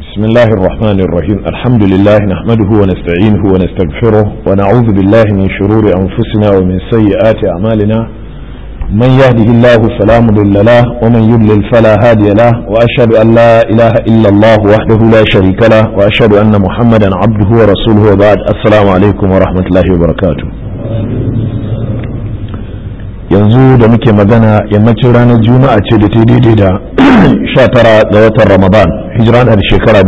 بسم الله الرحمن الرحيم الحمد لله نحمده ونستعينه ونستغفره ونعوذ بالله من شرور أنفسنا ومن سيئات أعمالنا من يهده الله فلا مضل له ومن يضلل فلا هادي له وأشهد أن لا إله إلا الله وحده لا شريك له وأشهد أن محمدا عبده ورسوله وبعد السلام عليكم ورحمة الله وبركاته yanzu da muke magana yammacin ranar juma'a ce da ta daidai da 19 ga watan ramadan hijira na da shekara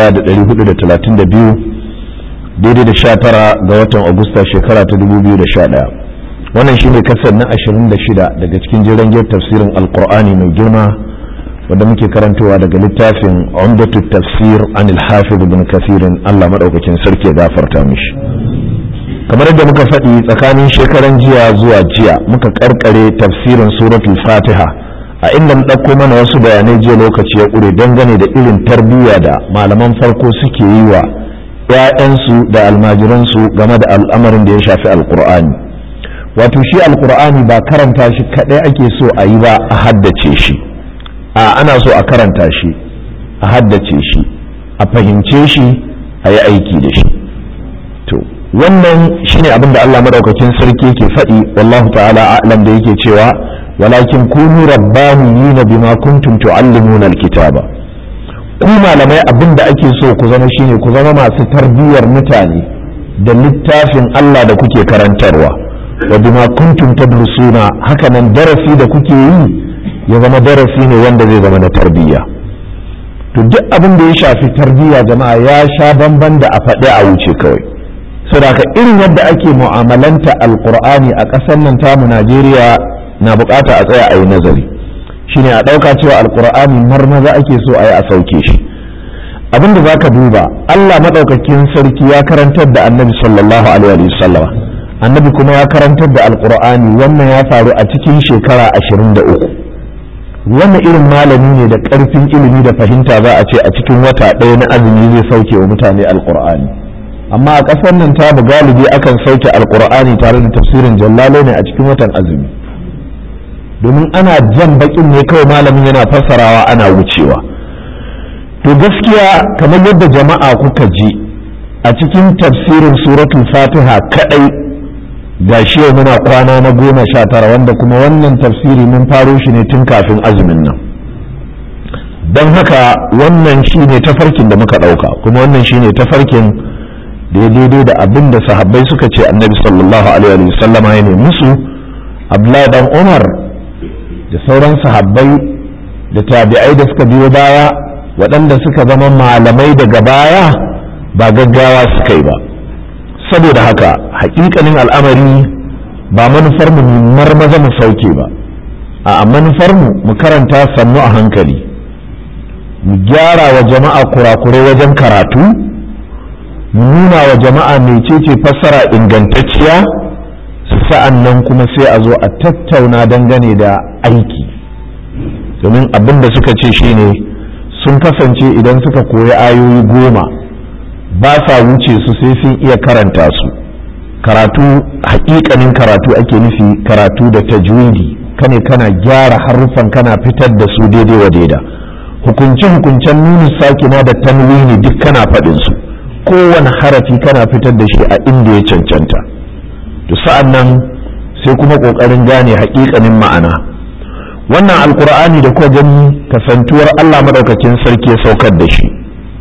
1432 daidai da 19 ga watan agusta shekara ta 2011 wannan shine kasar na 26 daga cikin jiran tafsirin alkur'ani mai girma wanda muke karantowa daga littafin umdatu tafsir an al-hafiz ibn kathirin Allah madaukakin sarki ya gafarta mishi kamar yadda muka faɗi tsakanin shekaran jiya zuwa jiya muka karkare tafsirin suratul fatiha a inda mu ɗauko mana wasu bayanai jiya lokaci ya ƙure dangane da irin tarbiyya da malaman farko suke yi wa 'ya'yansu da almajiransu game da al'amarin da ya shafi alkur'ani wato shi alkur'ani ba karanta shi kaɗai ake so a yi ba a haddace shi a ana so a karanta shi a haddace shi a fahimce shi a yi aiki da shi to wannan shine abin da Allah madaukakin sarki yake faɗi wallahu ta'ala a'lam da yake cewa walakin kunu rabbaniyina bima kuntum tu'allimuna alkitaba ku malamai abin da ake so ku zama shine ku zama masu tarbiyyar mutane da littafin Allah da kuke karantarwa wa bima kuntum tadrusuna haka nan darasi da kuke yi ya zama darasi ne wanda zai zama na tarbiyya to duk abin da ya shafi tarbiyya jama'a ya sha bamban da a faɗi a wuce kawai saboda irin yadda ake mu'amalanta alkur'ani a ƙasar nan tamu najeriya na bukata a tsaya a yi nazari shine a ɗauka cewa alkur'ani marmaza ake so a yi a sauke shi abinda za ka duba allah maɗaukakin sarki ya karantar da annabi sallallahu alaihi wasallama annabi kuma ya karantar da alkur'ani wannan ya faru a cikin shekara ashirin da uku wannan irin malami ne da ƙarfin ilimi da fahimta za a ce a cikin wata ɗaya na azumi zai sauke wa mutane alkur'ani amma a ƙasar nan ta bu galibi akan sauke alkur'ani tare da tafsirin jallalo ne a cikin watan azumi domin ana jan bakin ne kawai malamin yana fassarawa ana wucewa to gaskiya kamar yadda jama'a kuka ji a cikin tafsirin suratul fatiha kadai ga shi muna kwana na goma sha tara wanda kuma wannan tafsiri mun faro shi ne tun kafin azumin nan don haka wannan shi ne tafarkin da muka ɗauka kuma wannan shi ne tafarkin da ya daidai da abin da sahabbai suka ce annabi sallallahu alaihi wa sallama ya ne musu abdullahi dan umar da sauran sahabbai da tabi'ai da suka biyo baya waɗanda suka zama malamai daga baya ba gaggawa suka yi ba saboda haka hakikanin al'amari ba manufar mu marmaza mu sauke ba a manufar mu mu karanta sannu a hankali mu gyara wa jama'a kurakurai wajen karatu nuna wa jama'a mecece fassara ingantacciya sa'an nan kuma sai a zo a tattauna dangane da aiki domin abin da suka ce shine sun kasance idan suka koyi ayoyi goma ba sa wuce su sai sun iya karanta su karatu hakikanin karatu ake nufi karatu da tajwidi kane kana gyara haruffan kana fitar da su daidai wa daida hukunce-hukuncen nuni sakina da tanwini duk kana faɗin su kowane harafi kana fitar da shi a inda ya cancanta to sa'an nan sai kuma ƙoƙarin gane haƙiƙanin ma'ana wannan alkur'ani da kuwa gani kasantuwar allah maɗaukakin sarki ya saukar da shi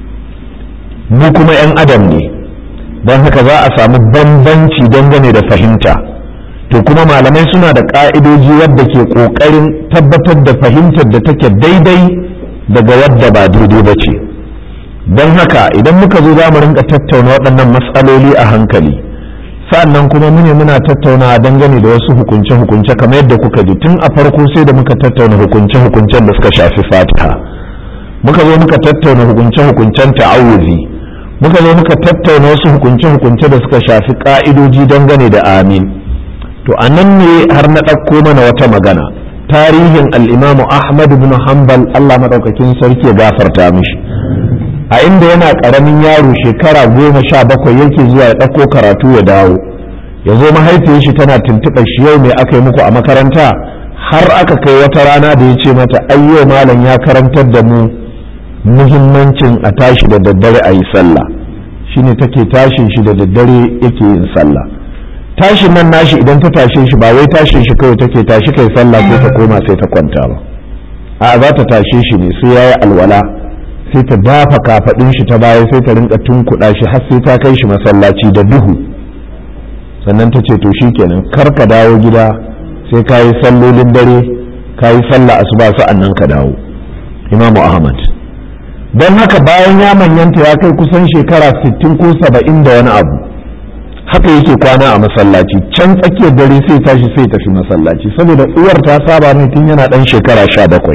mu kuma 'yan adam ne don haka za a samu bambanci dangane da fahimta to kuma malamai suna da ƙa'idoji wadda ke ƙoƙarin tabbatar da fahimtar da take daidai daga wadda ba daidai ba ce don haka idan muka zo za mu rinka tattauna waɗannan matsaloli a hankali sannan kuma mune muna tattauna dangane da wasu hukunce-hukunce kamar yadda kuka ji tun a farko sai da muka tattauna hukunce-hukuncen da suka shafi fatiha muka zo muka tattauna hukunce-hukuncen ta'awuzi muka zo muka tattauna wasu hukunce-hukunce da suka shafi ka'idoji dangane da amin to a nan ne har na ɗauko mana wata magana tarihin al'imamu ahmad bin hanbal allah maɗaukakin sarki ya gafarta mishi a inda yana ƙaramin yaro shekara goma sha bakwai yake zuwa ya ɗauko karatu ya dawo ya zo mahaifiyar shi tana tuntuɓar shi yau me aka yi muku a makaranta har aka kai wata rana da ya ce mata ayyo malam ya karantar da mu muhimmancin a tashi da daddare a yi sallah shine take tashin shi da daddare yake yin sallah tashin nan nashi idan ta tashe shi ba wai tashin shi kawai take tashi kai sallah sai ta koma sai ta kwanta ba a za ta tashe shi ne sai yayi alwala sai ta dafa kafadin shi ta baya sai ta rinka tunkuɗa shi har sai ta kai shi masallaci da duhu sannan ta ce to shikenan kar ka dawo gida sai ka yi sallolin dare ka yi sallah asuba sa'an nan ka dawo imamu ahmad don haka bayan ya manyanta ya kai kusan shekara 60 ko 70 da wani abu haka yake kwana a masallaci can tsakiyar dare sai tashi sai tafi masallaci saboda uwar ta saba mai tun yana dan shekara 17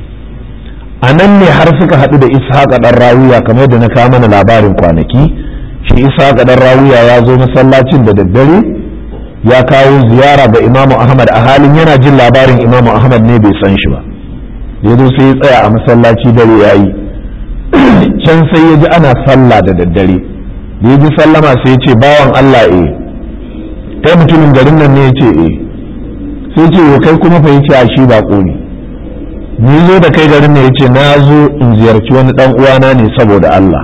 a nan ne har suka haɗu da ishaqa dan rawiya kamar da na kawo mana labarin kwanaki shi ishaqa dan rawiya ya zo masallacin da daddare ya kawo ziyara ga imamu ahmad a halin yana jin labarin imamu ahmad ne bai san shi ba ya zo sai ya tsaya a masallaci dare ya yi can sai ya ji ana sallah da daddare da ya ji sallama sai ya ce bawan Allah e kai mutumin garin nan ne ya ce e sai ce yo kai kuma fa ya ce a shi bako ne ni zo da kai garin nan ya ce na zo in ziyarci wani dan uwana ne saboda Allah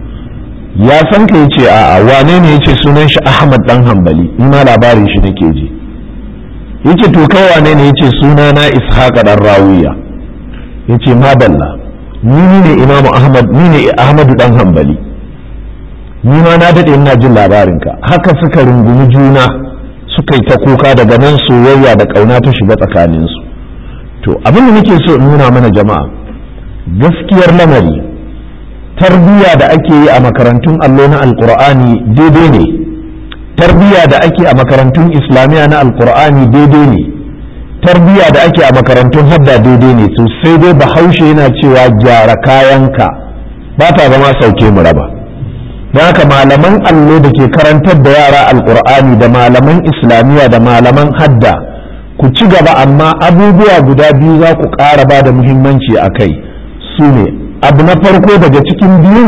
ya san ka ya ce a'a wane ne ya ce sunan shi Ahmad dan Hambali ni ma labarin shi nake ji yace to kai wane ne ya ce suna na Ishaqa dan Rawiya yace madalla ni ne imamu ahmad ni ne ahmadu dan hambali ni ma na dade ina jin labarinka haka suka rungumi juna suka yi ta kuka daga nan soyayya da kauna ta shiga tsakaninsu to abin da nake so in nuna mana jama'a gaskiyar lamari tarbiyya da ake yi a makarantun allo na alkur'ani daidai ne tarbiyya da ake a makarantun islamiyya na alkur'ani daidai ne tarbiyya da ake a makarantun hadda daidai ne to sai dai bahaushe yana cewa gyara kayanka ba ta zama sauke mu raba don haka malaman allo da ke karantar da yara alkur'ani da malaman islamiyya da malaman hadda ku ci gaba amma abubuwa guda biyu za ku ƙara ba da muhimmanci a kai su ne abu na farko daga cikin biyun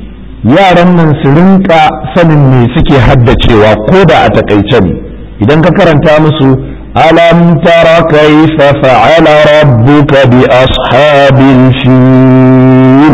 yaran nan su rinka sanin me suke haddacewa ko da a takaice ne idan ka karanta musu ألم تر كيف فعل ربك بأصحاب الفيل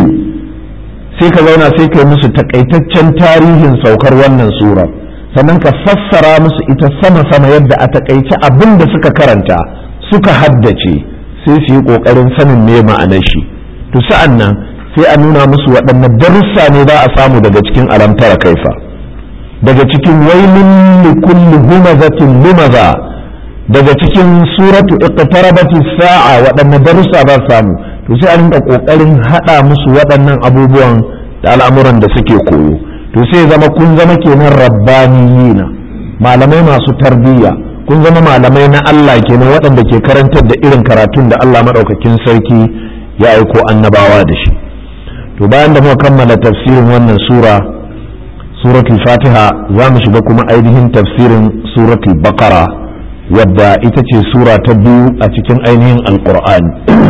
sai ka zauna sai ka yi musu takaitaccen tarihin saukar wannan sura sannan ka fassara musu ita sama-sama yadda a takaice abin da suka karanta suka haddace sai su yi ƙoƙarin sanin me ma'anar shi to sa'an nan sai a nuna musu waɗanne darussa ne za a samu daga cikin alamtara kaifa daga cikin wailin likulli humazatin lumaza daga cikin suratu iqtarabati sa'a waɗanne darussa ba samu to sai a rinka kokarin hada musu waɗannan abubuwan da al'amuran da suke koyo to sai zama kun zama kenan rabbaniyina malamai masu tarbiyya kun zama malamai na Allah kenan waɗanda ke karantar da irin karatun da Allah madaukakin sarki ya aiko annabawa da shi to bayan da muka kammala tafsirin wannan sura suratul fatiha za mu shiga kuma ainihin tafsirin suratul baqara wadda ita ce sura ta biyu a cikin ainihin alkur'ani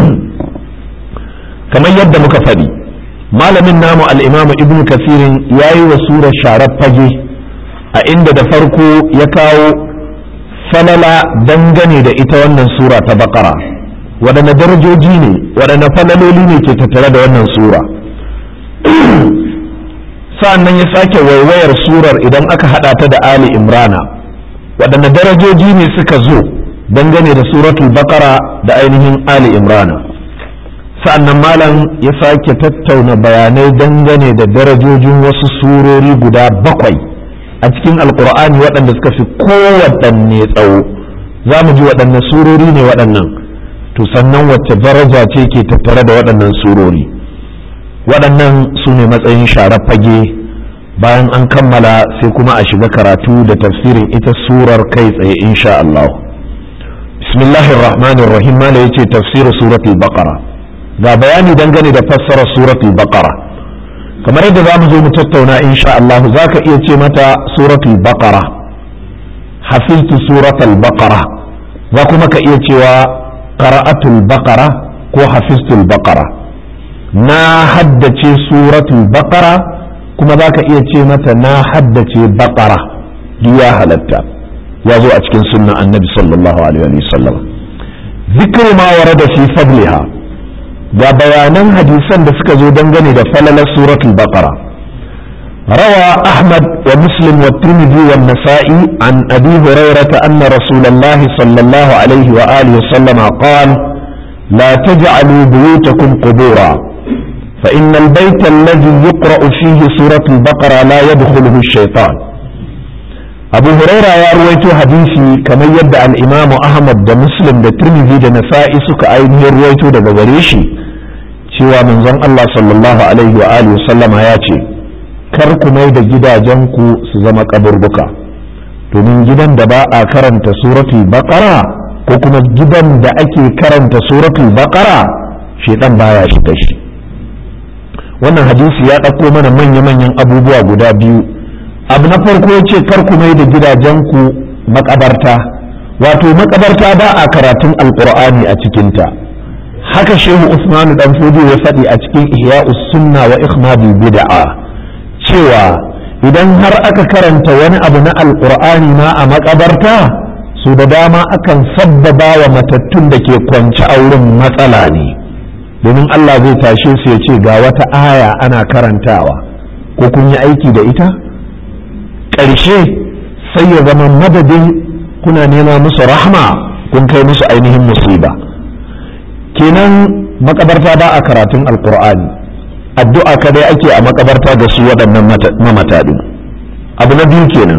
kamar yadda muka faɗi malamin namu al'imamu ibn kasirin ya yi wa sura sharar fage a inda da farko ya kawo falala dangane da ita wannan sura ta bakara waɗanne darajoji ne waɗanne falaloli ne ke tattare da wannan sura sa'an nan ya sake waiwayar surar idan aka haɗa ta da ali imrana waɗanne darajoji ne suka zo dangane da suratul bakara da ainihin ali imrana sa'annan malam ya sake tattauna bayanai dangane da darajojin wasu surori guda bakwai a cikin alkur'ani waɗanda suka fi kowaɗanne tsawo za mu ji waɗanne surori ne waɗannan to sannan wacce daraja ce ke tattare da waɗannan surori waɗannan su ne matsayin sharar fage bayan an kammala sai kuma a shiga karatu da tafsirin ita surar kai tsaye insha Allah bismillahir rahmanir rahim mala yace tafsir suratul baqara ga bayani dangane da fassarar suratul baqara kamar yadda zamu zo mu tattauna insha Allah zaka iya ce mata suratul baqara hafiztu suratul baqara za kuma ka iya cewa qara'atul baqara ko hafiztul baqara na haddace suratul baqara kuma za ka iya ce mata na haddace baƙara ya halatta ya zo a cikin sunnan annabi sallallahu alaihi wa sallam zikru ma warada fi fadliha ga bayanan hadisan da suka zo dangane da falalar suratul baqara روى أحمد ومسلم والترمذي والنسائي عن أبي هريرة أن رسول الله صلى الله عليه وآله وسلم قال لا تجعلوا بيوتكم قبورا فإن البيت الذي يقرأ فيه سورة البقرة لا يدخله الشيطان أبو هريرة يا رويت حديثي كما يبدأ الإمام أحمد دا مسلم دا ترمذي دا نسائي سك أين رويت دا غريشي شوى من زن الله صلى الله عليه وآله وسلم ياتي kar ku mai da gidajenku su zama kaburbuka domin gidan da ba a karanta suratul baqara ko kuma gidan da ake karanta suratul baqara shedan baya shiga shi wannan hadisi ya ɗauko mana manya-manyan abubuwa guda biyu abu na farko ya ce kar ku mai da gidajenku makabarta wato makabarta ba a karatun alkur'ani a cikinta haka shehu usmanu dan ya faɗi a cikin ihya'us sunna wa ikhmadul bid'a cewa idan har aka karanta wani abu na alkur'ani ma a makabarta su da dama akan sabbaba wa matattun da ke kwance a wurin matsala ne domin Allah zai tashe su ya ce ga wata aya ana karantawa ko kun yi aiki da ita ƙarshe sai ya zama madadin kuna nema musu rahma kun kai musu ainihin musiba kenan makabarta ba a karatun alkur'ani addu'a kadai ake a makabarta da su waɗannan mamata ɗin abu na biyu kenan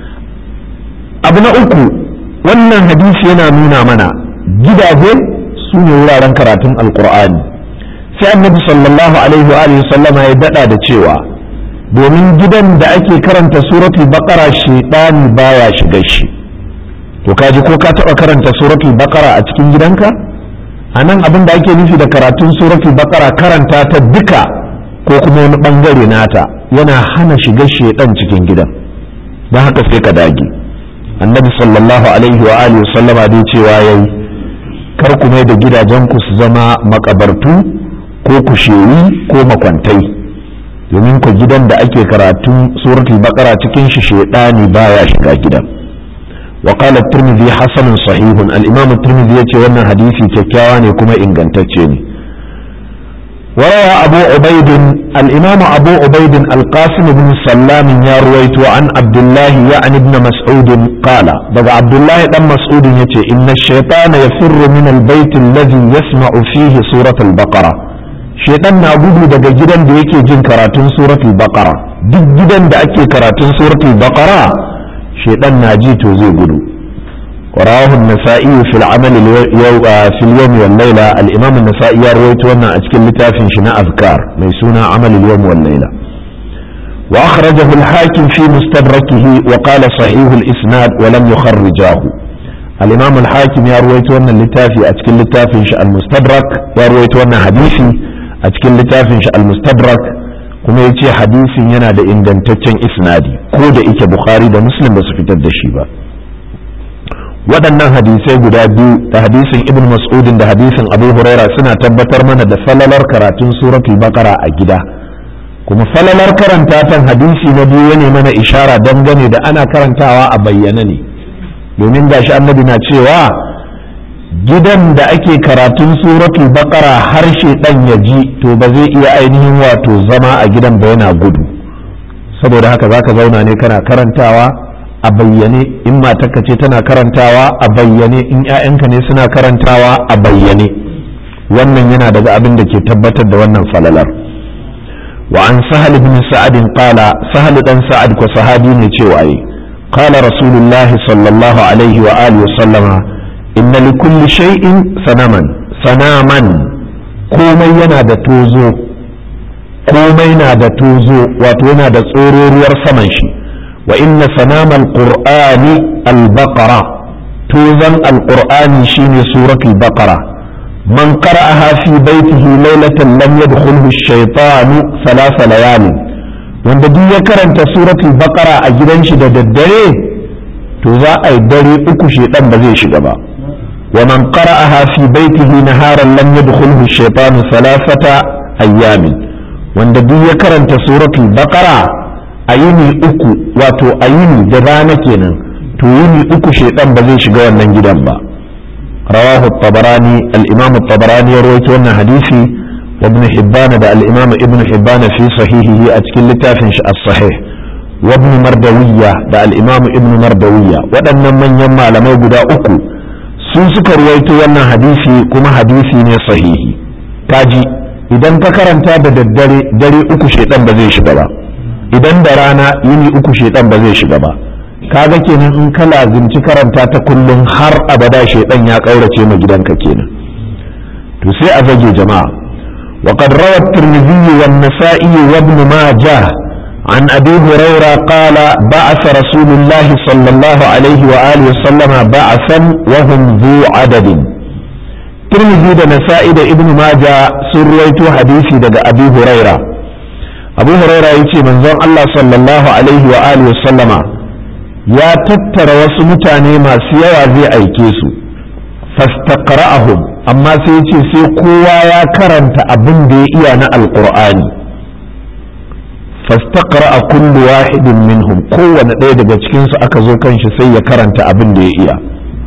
abu na uku wannan hadisi yana nuna mana gidaje su ne wuraren karatun alkur'ani sai annabi sallallahu alaihi wa sallama ya daɗa da cewa domin gidan da ake karanta suratul baqara shaidani baya shiga shi to kaji ko ka taɓa karanta suratul baqara a cikin gidanka a nan abin da ake nufi da karatun suratul baqara karanta ta duka ko kuma wani bangare nata yana hana shiga shedan cikin gidan don haka sai ka dage annabi sallallahu alaihi wa alihi sallama dai cewa yayi kar ku mai da gidajen ku su zama makabartu ko kushewi ko makwantai domin ku gidan da ake karatun suratul baqara cikin shi shedani baya shiga gidan وقال الترمذي حسن صحيح الإمام الترمذي يتي وانا حديثي ككاواني كما إن قنتتشيني وروى أبو عبيد الإمام أبو عبيد القاسم بن سلام يا رويت عن عبد الله يعني ابن مسعود قال بقى عبد الله بن مسعود يتي إن الشيطان يفر من البيت الذي يسمع فيه سورة البقرة شيطان نابود daga gidan da yake jin karatun suratul baqara duk gidan da ake karatun suratul baqara shaidan na ji to zai gudu ورواه النسائي في العمل اليو... في اليوم والليلة الإمام النسائي يروي وانا أشكل لتافن شناء أذكار ميسونا عمل اليوم والليلة وأخرجه الحاكم في مستدركه وقال صحيح الإسناد ولم يخرجاه الإمام الحاكم يروي وانا لتافي أشكل لتافن المستدرك يروي وانا حديثي أشكل لتافن المستدرك kuma ya ce hadisin yana da ingantaccen isnadi ko da ike bukhari da muslim ba su fitar da shi ba waɗannan hadisai guda biyu da hadisin ibn mas'udin da hadisin abu huraira suna tabbatar mana da falalar karatun suratul baqara a gida kuma falalar karanta tan hadisi na biyu ne mana ishara dangane da ana karantawa a bayyana ne domin gashi annabi na cewa gidan da ake karatun suratul baqara harshe dan ya ji to ba zai iya ainihin wato zama a gidan ba yana gudu saboda haka zaka zauna ne kana karantawa a bayyane in matarka ce tana karantawa a bayyane in 'ya'yanka ne suna karantawa a bayyane wannan yana daga abin da ke tabbatar da wannan falalar wa an sahal ibn sa'ad qala sahal dan sa'ad ko sahabi ne cewa yi qala rasulullahi sallallahu alaihi wa alihi wa sallama inna li kulli shay'in sanaman sanaman komai yana da tozo komai na da tozo wato yana da tsororuwar saman shi wa inna sanamal qur'ani al-baqara tozan al-qur'ani shine suratul baqara man qara'aha fi baitihi laylatan lam yadkhulhu ash-shaytanu thalatha layalin wanda duk ya karanta suratul baqara a gidan shi da daddare to za a yi dare uku shedan ba zai shiga ba ومن قرأها في بيته نهارا لم يدخله الشيطان ثلاثة أيام wanda duk ya karanta suratul baqara a yini uku wato a yini da rana kenan to yini uku shaidan ba zai shiga wannan gidan ba rawahu tabarani al-imam tabarani ya rawaito wannan hadisi وابن حبان دا الإمام ابن حبان في صحيحه أتكل لتافنش الصحيح وابن مردوية دا الإمام ابن مردوية ودن من يما لما يبدا أكو سوسك رويتو وانا حديثي كما حديثي ني صحيحي كاجي idan ka karanta da daddare dare uku shedan ba zai shiga ba idan da rana yini uku shedan ba zai shiga ba kaga kenan in ka lazimci karanta ta kullum har abada shedan ya kaurace ma gidanka kenan to sai a zage jama'a وقد روى الترمذي والنسائي وابن ماجه عن ابي هريره قال بعث رسول الله صلى الله عليه واله وسلم بعثا وهم ذو عدد ترمذي da nasa'i da ibn maja sun ruwaito hadisi daga abu huraira abu huraira yace manzon Allah sallallahu alaihi wa alihi wasallama ya tattara wasu mutane masu yawa zai aike su fastaqra'ahum amma sai ce sai kowa ya karanta abin da ya iya na alqur'ani fastaqra'a kullu wahidin minhum kowane ɗaya daga cikin su aka zo kanshi sai ya karanta abin da ya iya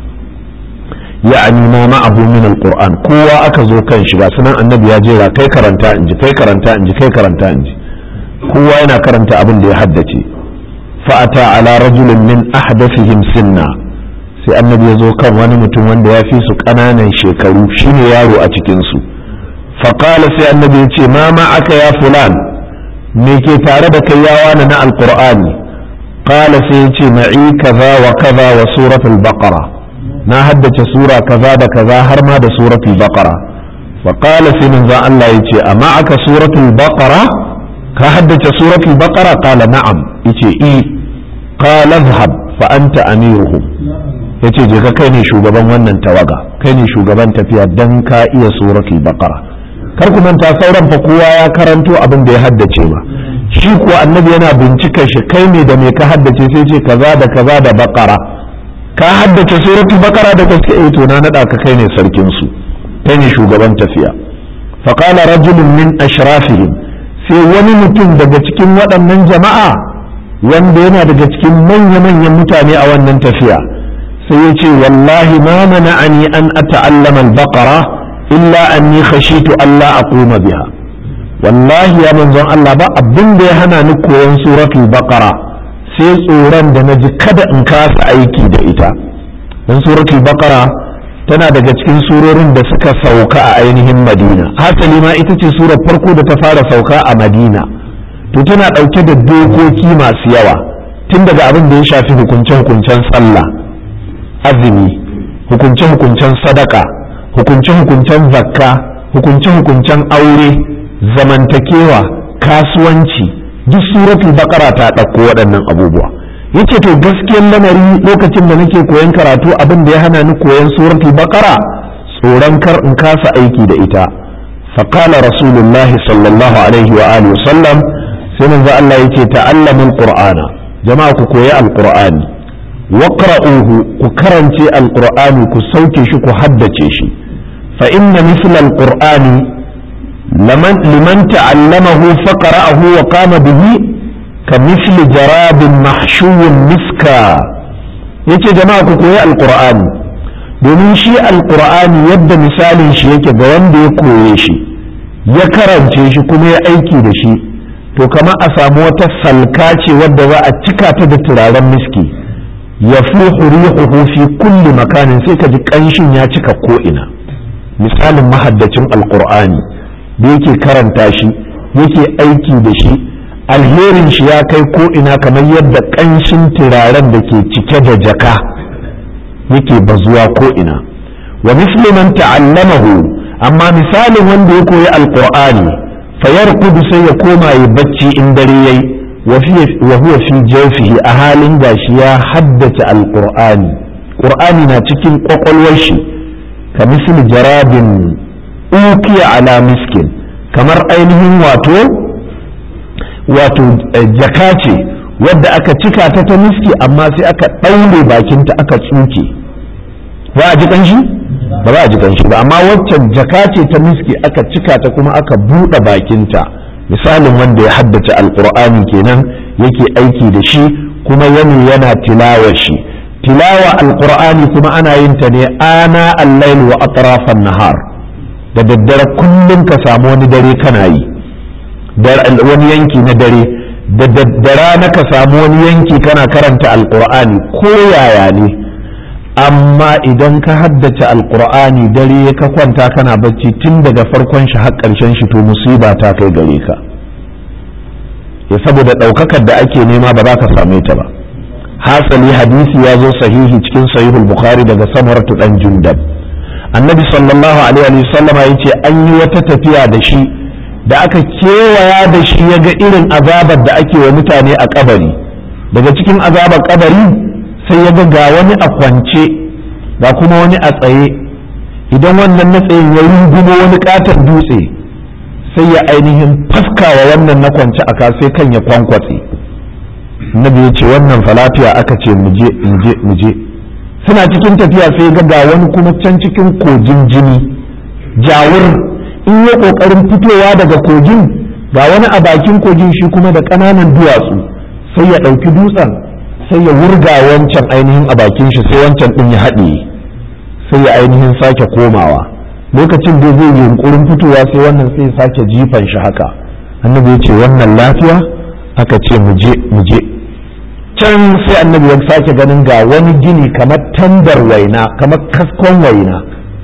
ya'ani ma ma'ahu min alquran kowa aka zo kanshi ga sunan annabi ya jera kai karanta inji kai karanta inji kai karanta inji kowa yana karanta abin da ya haddace fa'ata ala rajulin min ahdathihim sinna sai annabi ya zo kan wani mutum wanda ya fi su ƙananan shekaru shine yaro a cikinsu faƙala sai annabi ya ce ma ma aka ya fulan me ke tare da kai yawa na na alƙur'ani ƙala sai ya ce ma'i kaza wa kaza wa suratul baqara na haddace sura kaza da kaza har ma da suratul baqara faƙala sai manzon Allah ya ce amma aka suratul baqara ka haddace suratul baqara ƙala na'am yace i qala dhhab fa anta amiruhum ya ce je ka kai ne shugaban wannan tawaga kai ne shugaban tafiya dan ka iya suratul baqara kar ku manta sauran fa kowa ya karanto abin da ya haddace ba shi kuwa annabi yana bincika shi kai ne da me ka haddace sai ce kaza da kaza da baqara ka haddace suratul baqara da gaske eh to na nada ka kai ne sarkin su kai ne shugaban tafiya fa qala rajulun min ashrafihim sai wani mutum daga cikin waɗannan jama'a wanda yana daga cikin manya-manyan mutane a wannan tafiya sai ya ce wallahi ma mana'ani an ata'allama al-baqara illa anni khashitu Allah aquma biha wallahi ya manzon Allah ba abin da ya hana ni koyon suratul baqara sai tsoron da naji kada in kasa aiki da ita dan suratul baqara tana daga cikin surorin da suka sauka a ainihin Madina hasali ma ita ce surar farko da ta fara sauka a Madina to tana dauke da dokoki masu yawa tun daga abin da ya shafi hukunce-hukuncen sallah azumi hukunce-hukuncen sadaka hukunce-hukuncen zakka hukunce-hukuncen aure zamantakewa kasuwanci duk suratul bakara ta ɗauko waɗannan abubuwa yace to gaskiyar lamari lokacin da nake koyon karatu abin da ya hana ni koyon suratul bakara tsoron kar in kasa aiki da ita faqala rasulullah sallallahu alaihi wa alihi wasallam sai manzo Allah yace ta'allamul qur'ana jama'a ku koyi alqur'ani waqra'uhu ku karance alqur'ani ku sauke shi ku haddace shi fa inna mithla alqur'ani liman liman ta'allamahu faqra'ahu wa qama bihi ka mithli jarabin mahshuwin miska yace jama'a ku koyi alqur'ani domin shi alqur'ani yadda misalin shi yake ga wanda ya koye shi ya karance shi kuma ya aiki da shi to kama a samu wata salka ce wadda za a cika ta da turaren miski ya rihuhu fi kulli makanin sai ka ji ƙanshin ya cika ko'ina misalin mahaddacin alkur'ani da yake karanta shi yake aiki da shi alherin shi ya kai ko'ina kamar yadda ƙanshin turaren da ke cike da jaka yake bazuwa ko'ina wa musliman ta'allamahu amma misalin wanda ya koyi alkur'ani fayar kudu sai ya koma ya bacci in dare yayi wa huwa fi jawfihi a halin gashi ya haddace alqur'ani qur'ani na cikin kwakwalwar shi ka misli jarabin ukiya ala miskin kamar ainihin wato wato jaka ce wadda aka cika ta ta miski amma sai aka ɗaure bakinta aka tsuke ba a ji kanshi ba za a ji kanshi ba amma waccan jaka ce ta miski aka cika ta kuma aka buɗe bakinta misalin wanda ya haddace alkur'ani kenan yake aiki da shi kuma yani yana tilawa shi tilawa alkur'ani kuma ana yin ta ne ana al-lail wa atrafan nahar da daddare kullum ka samu wani dare kana yi wani yanki na dare da daddara na ka samu wani yanki kana karanta alkur'ani ko yaya ne amma idan ka haddace alkur'ani dare ka kwanta kana bacci tun daga farkon shi har ƙarshen shi to musiba ta kai gare ka ya saboda ɗaukakar da ake nema ba za ka same ta ba hasali hadisi ya zo sahihi cikin sahihul bukhari daga samaratu dan jundab annabi sallallahu alaihi wasallama ya ce an yi wata tafiya da shi da aka kewaya da shi ya ga irin azabar da ake wa mutane a kabari daga cikin azabar kabari sai ya ga ga wani a kwance ga kuma wani a tsaye idan wannan na tsayin ya rungumo wani katon dutse sai ya ainihin faskawa wannan na kwance a sai kan ya kwankwatse nabi ya ce wannan falatiya aka ce muje muje muje suna cikin tafiya sai ga ga wani kuma can cikin kogin jini jawur in ya kokarin fitowa daga kogin ga wani a bakin kogin shi kuma da ƙananan duwatsu sai ya ɗauki dutsen sai ya wurga wancan ainihin a bakin shi sai wancan ɗin ya haɗe sai ya ainihin sake komawa lokacin da zai yunkurin fitowa sai wannan sai sake jifan shi haka annabi ya ce wannan lafiya aka ce muje muje can sai annabi ya sake ganin ga wani gini kamar tandar waina kamar kaskon waina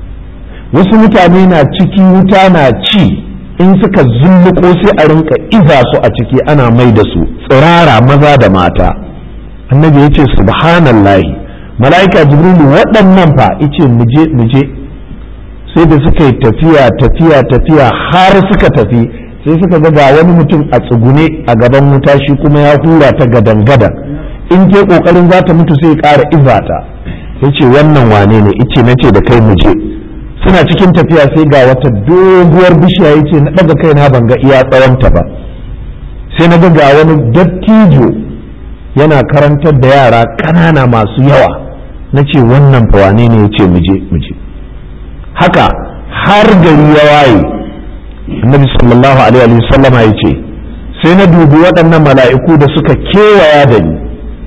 wasu mutane na ciki wuta na ci in suka zulluko sai a rinka iza su a ciki ana mai da su tsirara maza da mata annabi ya ce subhanallahi mala'ika jibrilu waɗannan fa ice muje muje sai da suka yi tafiya tafiya tafiya har suka tafi sai suka ga ga wani mutum a tsugune a gaban wuta shi kuma ya hura ta gadan gadan in ke kokarin za ta mutu sai ƙara izata ya ce wannan wane ne ice na ce da kai muje suna cikin tafiya sai ga wata doguwar bishiya ya ce na ɗaga kai na ban ga iya tsawonta ba sai na ga wani dattijo yana karantar da yara ƙanana masu yawa na ce wannan fa wane ne ya ce muje muje haka har gari ya waye annabi sallallahu alaihi wa sallama ya ce sai na dubi waɗannan mala'iku da suka kewaya da ni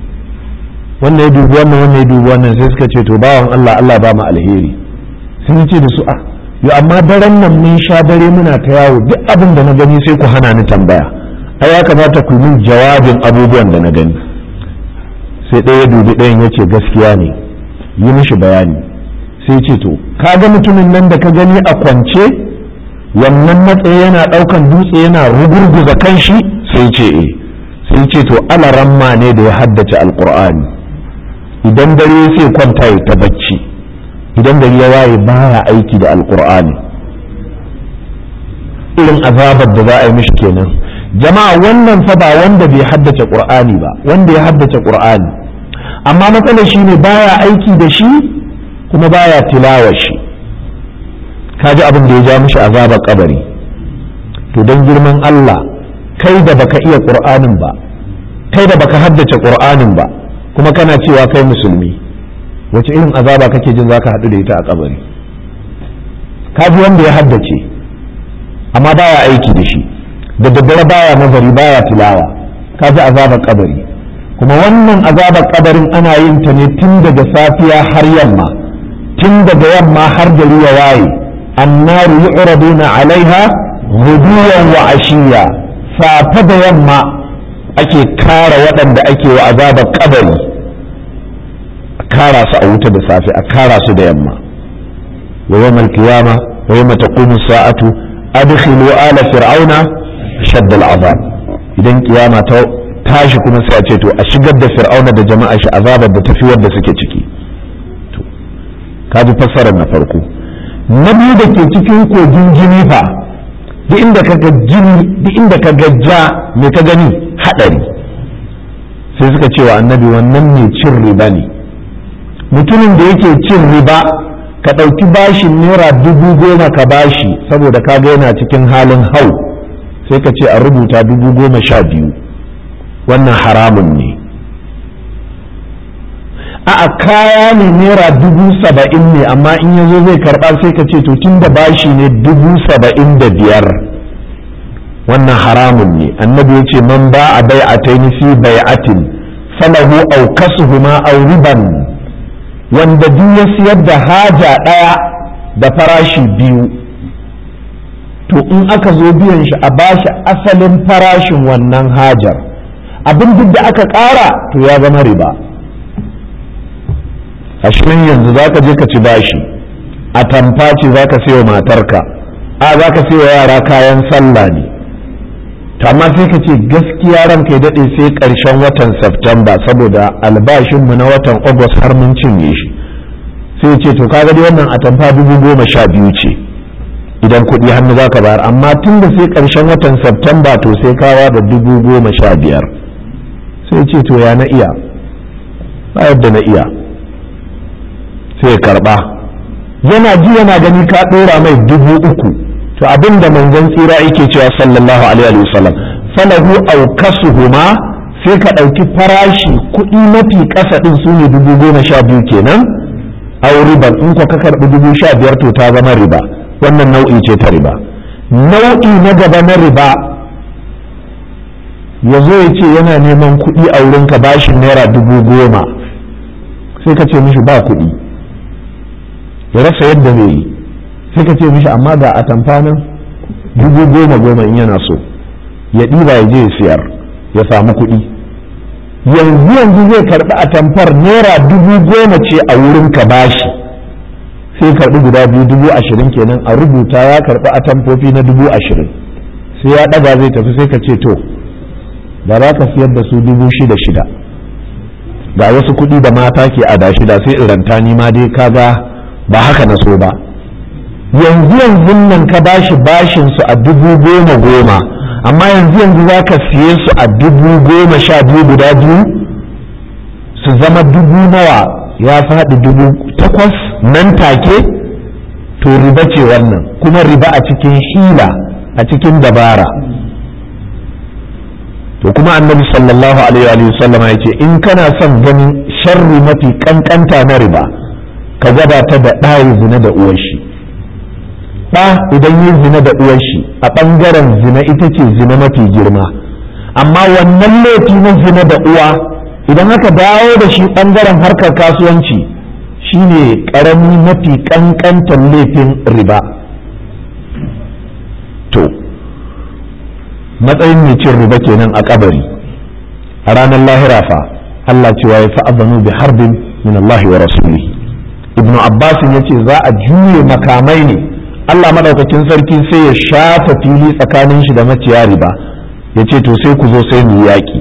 wannan ya dubi wannan wannan ya dubi wannan sai suka ce to bawan Allah Allah ba mu alheri sun ce da su a yo amma daren nan mun sha dare muna ta yawo duk abin da na gani sai ku hana ni tambaya ai ya kamata ku min jawabin abubuwan da na gani sai ɗaya ya dubi ɗayan ya ce gaskiya ne yi mishi bayani sai ce to ka ga mutumin nan da ka gani a kwance wannan matsayi yana ɗaukan dutse yana rugurguza kanshi sai ce eh sai ce to alaramma ne da ya haddace alkur'ani idan dare sai kwanta ya ta bacci idan gari ya waye baya aiki da alkur'ani irin azabar da za a yi mishi kenan jama'a wannan fa ba wanda bai haddace qur'ani ba wanda ya haddace qur'ani amma matsalar shine baya aiki da shi kuma baya tilawa shi kaji abin da ya ja mishi azabar kabari to don girman Allah kai da baka iya qur'anin ba kai da baka haddace qur'anin ba kuma kana cewa kai musulmi wace irin azaba kake jin zaka haɗu da ita a kabari kaji wanda ya haddace amma baya aiki da shi da daddare baya nazari baya tilawa kaji azabar kabari kuma wannan azabar kabarin ana yin ta ne tun daga safiya har yamma tun daga yamma har gari ya waye annaru yu'raduna alaiha ghuduwan wa ashiya safe da yamma ake kara waɗanda ake wa azabar kabari a kara su a wuta da safe a kara su da yamma wa yawmal qiyama wa yawma taqumu sa'atu adkhilu ala fir'auna shadd al'azab idan kiyama ta tashi kuma sai a ce to a shigar da fir'auna da jama'a shi azabar da tafi wadda suke ciki to kaji fassarar na farko na biyu da ke cikin kogin jini fa duk inda ka ga jini duk inda ka ga ja me ka gani hadari sai suka ce wa annabi wannan ne cin riba ne mutumin da yake cin riba ka ɗauki bashin naira dubu goma ka bashi saboda ka ga yana cikin halin hau sai ka ce a rubuta dubu goma sha biyu wannan haramun ne a kaya ne naira dubu saba'in ne amma in ya zo zai karɓa sai ka ce to tun da bashi ne dubu saba'in da biyar wannan haramun ne annabi ya ce man ba a bai a fi bai'atin falahu au kasuhuma au riban wanda duk ya siyar da haja ɗaya da farashi biyu to in aka zo biyan shi a bashi asalin farashin wannan hajar abin duk da aka ƙara to ya zama riba ashirin yanzu za ka je ka ci bashi a tamfa ce za ka sayo matarka a za ka sayo yara kayan sallah ne amma sai ka ce gaskiya ranka ya daɗe sai ƙarshen watan Septemba saboda albashinmu na watan August har mun cinye shi sai ce to kaga dai wannan atamfa dubu goma sha biyu ce idan kuɗi hannu za ka bayar amma tun da sai ƙarshen watan Septemba to sai kawa da dubu goma sha biyar sai ce to ya na iya ba yadda na iya sai ya karɓa yana ji yana gani ka ɗora mai dubu uku to abin da manzon tsira yake cewa sallallahu alaihi wa sallam falahu aw kasuhuma sai ka ɗauki farashi kuɗi mafi ƙasa ɗin su ne dubu goma sha biyu kenan aw riban in ko ka karɓi dubu sha biyar to ta zama riba wannan nau'i ce ta riba nau'i na gaba na riba ya zo ya ce yana neman kuɗi a wurinka bashin naira dubu goma sai ka ce mishi ba kuɗi ya rasa yadda zai yi sai ka ce mishi amma ga atamfa nan dubu goma goma in yana so ya ɗiba ya je ya siyar ya samu kuɗi yanzu yanzu zai karɓi atamfar naira dubu goma ce a wurin ka bashi sai karɓi guda biyu dubu ashirin kenan a rubuta ya karɓi atamfofi na dubu ashirin sai ya ɗaga zai tafi sai ka ce to da za ka siyar da su dubu shida shida ga wasu kuɗi da mata ke adashi da sai iranta ni ma dai kaga ba haka na so ba yanzu yanzu nan ka bashi bashin su a dubu goma goma amma yanzu yanzu za ka siye su a dubu goma sha biyu guda biyu su zama dubu nawa ya faɗi dubu takwas nan take to riba ce wannan kuma riba a cikin hila a cikin dabara to kuma annabi sallallahu alaihi wa sallam ya ce in kana son ganin sharri mafi kankanta na riba ka gabata da ɗayi zina da uwar shi ɗa idan yi zina da uwar shi a ɓangaren zina ita ce zina mafi girma amma wannan laifi na zina da uwa idan aka dawo da shi ɓangaren harkar kasuwanci shine ƙarami mafi ƙanƙantar laifin riba to matsayin mai cin riba kenan a kabari a ranar lahira fa Allah cewa ya fa'azanu bi harbin min Allah wa rasulihi ibnu abbas ya ce za a juye makamai ne Allah madaukakin sarki sai ya shafa fili tsakanin shi da maciya riba ya ce to sai ku zo sai mu yaƙi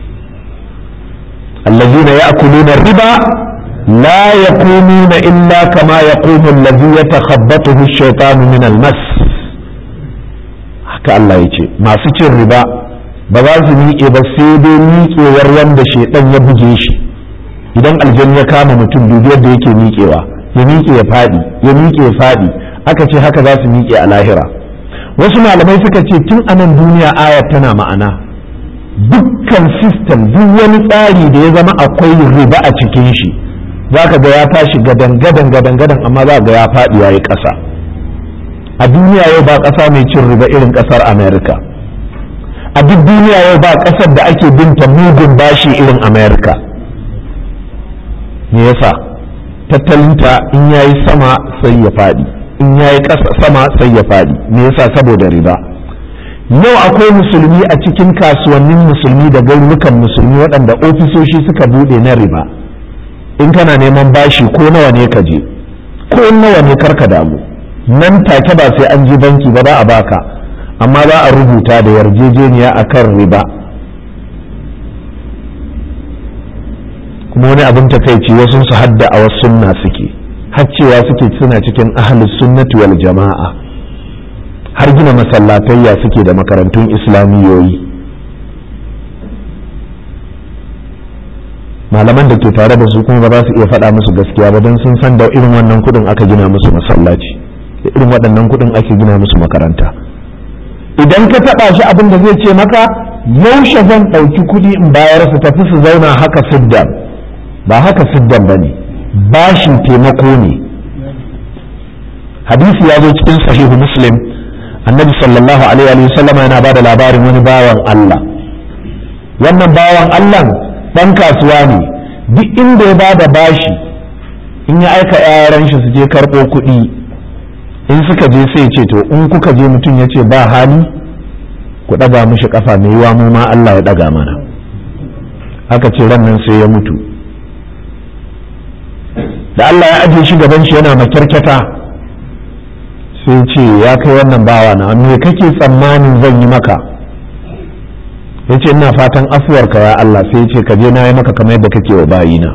allazina ya'kuluna riba la yaqumuna illa kama yaqumu allazi yatakhabbathu ash-shaytanu min al-mas haka Allah ya ce masu cin riba ba za su miƙe ba sai dai miƙewar wanda shaidan ya buge shi idan aljanna ya kama mutum dubi yadda yake miƙewa ya miƙe ya faɗi ya miƙe ya faɗi aka ce haka za su miƙe a lahira wasu malamai suka ce tun a nan duniya ayat tana ma'ana dukkan sistem duk wani tsari da ya zama akwai riba a cikin shi za ka ga ya tashi gadan gadan gadan gadan amma za ga ya faɗi ya yi ƙasa a duniya yau ba ƙasa mai cin riba irin ƙasar america a duk duniya yau ba ƙasar da ake binta mugun bashi irin america me yasa tattalinta in yayi sama sai ya faɗi in yayi ƙasa sama sai ya faɗi me yasa saboda riba yau akwai musulmi a cikin kasuwannin musulmi da garurukan musulmi waɗanda ofisoshi suka buɗe na riba in kana neman bashi ko nawa ne ka je ko nawa ne karka damu nan take ba sai an ji banki ba za a baka amma za a rubuta da yarjejeniya akan riba kuma wani abin takaici wasu su hadda a wasu sunna suke har cewa suke suna cikin ahlus sunnati wal jama'a har gina masallatayya suke da makarantun islamiyoyi malaman da ke tare da su kuma ba za su iya faɗa musu gaskiya ba don sun san da irin wannan kuɗin aka gina musu masallaci da irin waɗannan kuɗin ake gina musu makaranta idan ka taɓa shi abin da zai ce maka yaushe zan ɗauki kuɗi in bayar su tafi su zauna haka siddan ba haka siddan ba ne bashin taimako ne hadisi ya zo cikin sahihu muslim annabi sallallahu alaihi wa sallam yana ba da labarin wani bawan Allah wannan bawan Allah dan kasuwa ne duk inda ya ba da bashi in ya aika yaran shi su je karɓo kuɗi in suka je sai ce to in kuka je mutum ya ce ba hali ku ɗaga mishi ƙafa mai yiwa mu ma Allah ya ɗaga mana aka ce ran nan sai ya mutu da Allah ya ajiye shi gaban shi yana makyarkyata sai ce ya kai wannan bawa na me kake tsammanin zan yi maka ya ce ina fatan afuwarka ya Allah sai ya ce ka je na yi maka kamar yadda kake wa bayina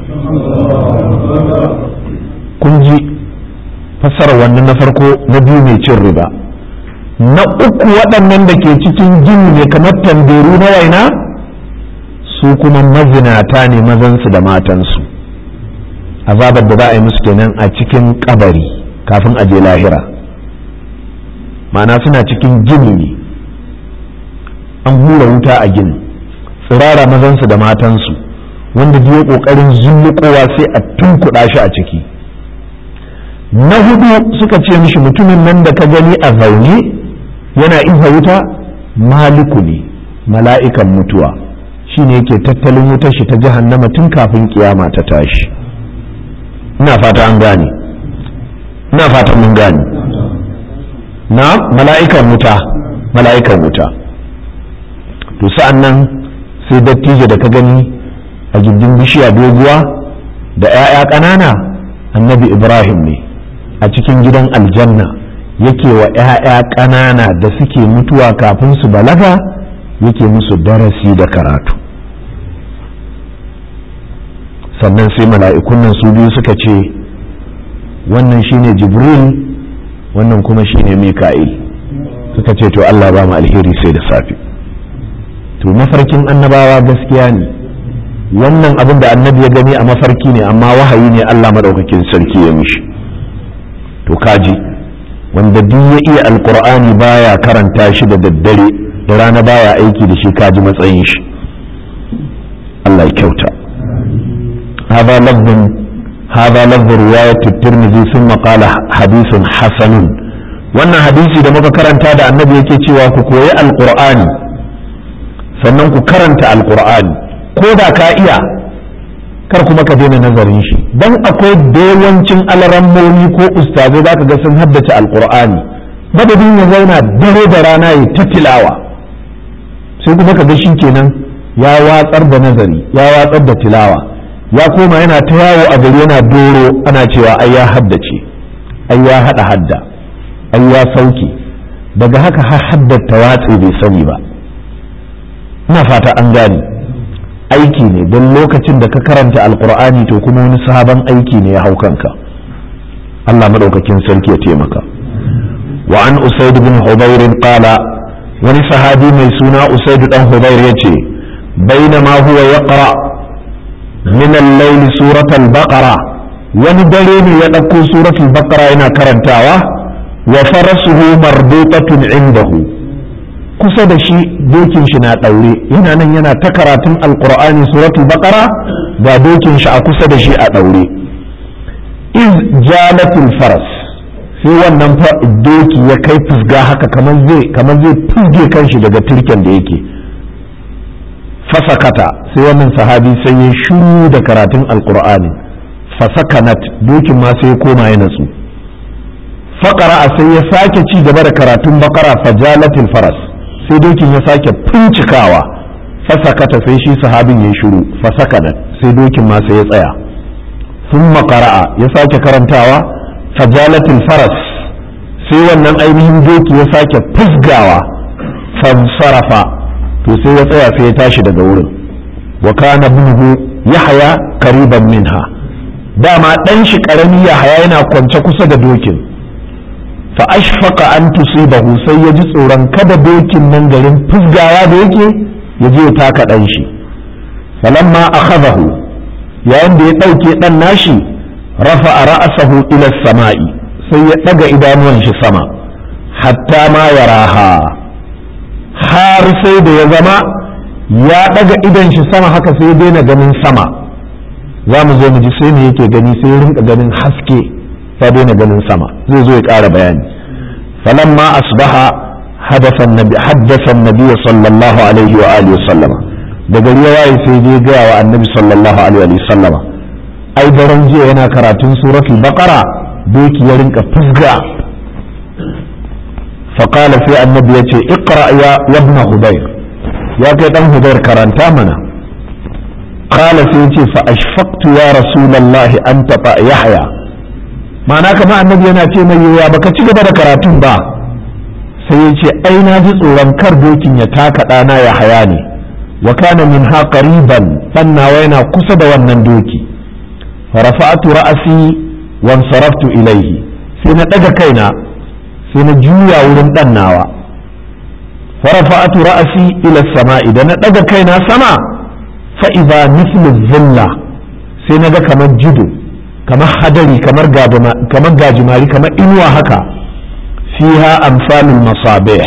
kun ji fassara wannan na farko na biyu mai cin riba na uku waɗannan da ke cikin gini ne kamar tanderu na waina su kuma mazinata ne mazansu da matansu azabar da za a yi musu kenan a cikin kabari kafin a je lahira ma'ana suna cikin gini ne an hura wuta a gini tsirara mazansu da matansu wanda biyo ƙoƙarin zullukowa sai a tunkuɗa shi a ciki na hudu suka ce mishi mutumin nan da ka gani a zaune yana iza wuta maliku ne mala'ikan mutuwa shine yake tattalin wutar shi ta jahannama tun kafin kiyama ta tashi ina fata an gane ina fata mun gane na mala'ikan wuta mala'ikan wuta to sa'an nan sai dattijo da ka gani a gindin bishiya doguwa da 'ya'ya ƙanana annabi ibrahim ne a cikin gidan aljanna yake wa 'ya'ya ƙanana da suke mutuwa kafin su balaga yake musu darasi da karatu sannan sai mala'ikun nan su biyu suka ce wannan shine jibril wannan kuma shine mika'il suka ce to Allah ba mu alheri sai da safe to mafarkin annabawa gaskiya ne wannan abin da annabi ya gani a mafarki ne amma wahayi ne Allah madaukakin sarki ya mishi to kaji wanda duk ya iya alkur'ani baya karanta shi da daddare da rana baya aiki da shi kaji matsayin shi Allah ya kyauta هذا لفظ هذا لفظ رواية الترمذي ثم قال حديث حسن wannan hadisi da muka karanta da annabi yake cewa ku koyi alqur'ani sannan ku karanta alqur'ani ko da ka iya kar kuma ka daina nazarin shi dan akwai yawancin alarammomi ko ustazai zaka ga sun haddace alqur'ani madadin ya zauna dare da rana ya ta tilawa sai kuma ka ga shi kenan ya watsar da nazari ya watsar da tilawa ya koma yana ta yawo a gari yana doro ana cewa ai ya haddace ai ya hada hadda ai ya sauke daga haka har haddata watsi bai sani ba ina fata an gane aiki ne don lokacin da ka karanta alkur'ani to kuma wani sabon aiki ne ya hau kanka Allah madaukakin sarki ya taimaka wa an usaid bin hudayr qala wani sahabi mai suna usaid dan hudayr yace bainama huwa yaqra min al-layl surat al-baqara wani dare ne ya dauko surat al-baqara yana karantawa wa farasuhu marbutatun indahu kusa da shi dokin shi na daure yana nan yana ta karatun alqur'ani suratul baqara ga dokin shi a kusa da shi a daure iz jalatul faras sai wannan doki ya kai fusga haka kamar zai kamar zai fusge kanshi daga turken da yake fasakata sai wannan sahabi sai ya shuru da karatun alqur'ani fasakanat dokin ma sai ya koma ya natsu faƙara sai ya sake ci gaba da karatun bakara fajalatil faras sai dokin ya sake fincikawa fasakata sai shi sahabin ya shiru fasakana sai dokin ma sai ya tsaya sun makara'a ya sake karantawa fajalatil faras sai wannan ainihin doki ya sake fusgawa fansarafa to sai ya tsaya sai ya tashi daga wurin wa kana ibnuhu yahya qariban minha dama dan shi karami yahaya yana kwance kusa da dokin fa ashfaqa an tusibahu sai ya ji tsoron kada dokin nan garin fusgawa da yake ya je ya taka dan shi falamma akhadahu yayin da ya dauke dan nashi rafa ra'sahu ila samai sai ya daga idanuwan shi sama hatta ma yaraha har sai da ya zama ya daga idan shi sama haka sai ya daina ganin sama za mu zo mu ji sai ne yake gani sai ya rinka ganin haske ya daina ganin sama zai zo ya ƙara bayani falamma asbaha haddasa annabi haddasa annabi sallallahu alaihi wa alihi sallama da gari ya waye sai je ga wa annabi sallallahu alaihi wa sallama ai daren jiya yana karatun suratul baqara doki ya rinka fusga فقال في النبي يتي اقرأ يا ابن هدير يا كيدان هدير كرنتا منا قال سيتي فأشفقت يا رسول الله أن تطأ يحيى ma'ana kama annabi yana ce mai yiwuwa baka ci gaba da karatun ba sai ya ce ai na ji tsoron kar dokin ya taka ɗana ya haya ne wa kana min ha qariban dan nawa yana kusa da wannan doki farafa'atu ra'asi wan saraftu ilaihi sai na daga kaina sai na juya wurin dan nawa farafa'atu ra'asi ila sama'i da na daga kaina sama fa idza mithlu dhilla sai na ga kamar jido kamar hadari kamar kamar gajimari kamar inuwa haka fiha amsalul masabih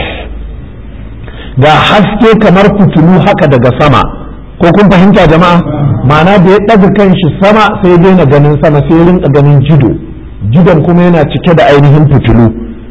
ga haske kamar fitilu haka daga sama ko kun fahimta jama'a ma'ana da ya ɗaga kanshi sama sai daina ganin sama sai rinka ganin jido jidon kuma yana cike da ainihin fitilu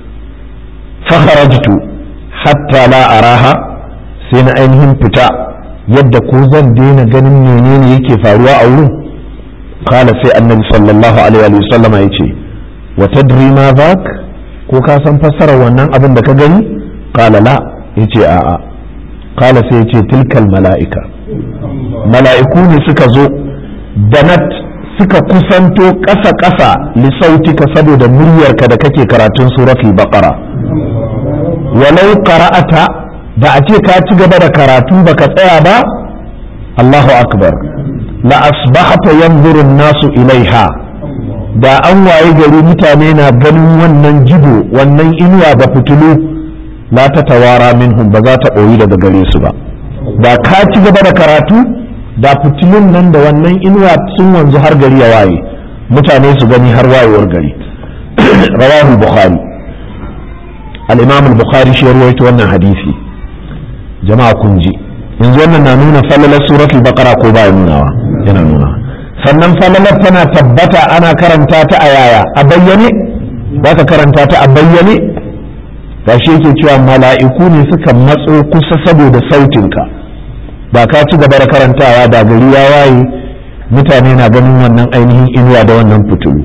fakharajtu hatta la araha sai na ainihin fita yadda ko zan daina ganin menene yake faruwa a wurin kala sai annabi sallallahu alaihi wa sallama yace wa tadri ma zak ko ka san fassarar wannan abin da ka gani kala la yace a'a kala sai yace tilkal mala'ika mala'iku ne suka zo danat suka kusanto ƙasa-ƙasa lisautika saboda muryarka da kake karatun suratul baqara walau qara'ata da a ce ka ci gaba da karatu baka tsaya ba Allahu akbar la asbahata yanzuru nasu ilaiha da an waye gari mutane na ganin wannan jibo wannan inuwa da fitilu la ta tawara minhum ba za ta ɓoyi daga gare su ba da ka ci gaba da karatu da fitilun nan da wannan inuwa sun wanzu har gari ya waye mutane su gani har wayewar gari rawahu bukhari al-imam al-bukhari shi rawaito wannan hadisi jama'a kun ji yanzu wannan na nuna falalar suratul baqara ko ba nunawa yana nuna sannan falalar tana tabbata ana karanta ta a yaya a bayyane za ka karanta ta a bayyane ga shi yake cewa mala'iku ne suka matso kusa saboda sautinka ba ka ci gaba da karantawa da gari ya waye mutane na ganin wannan ainihin inuwa da wannan fitilu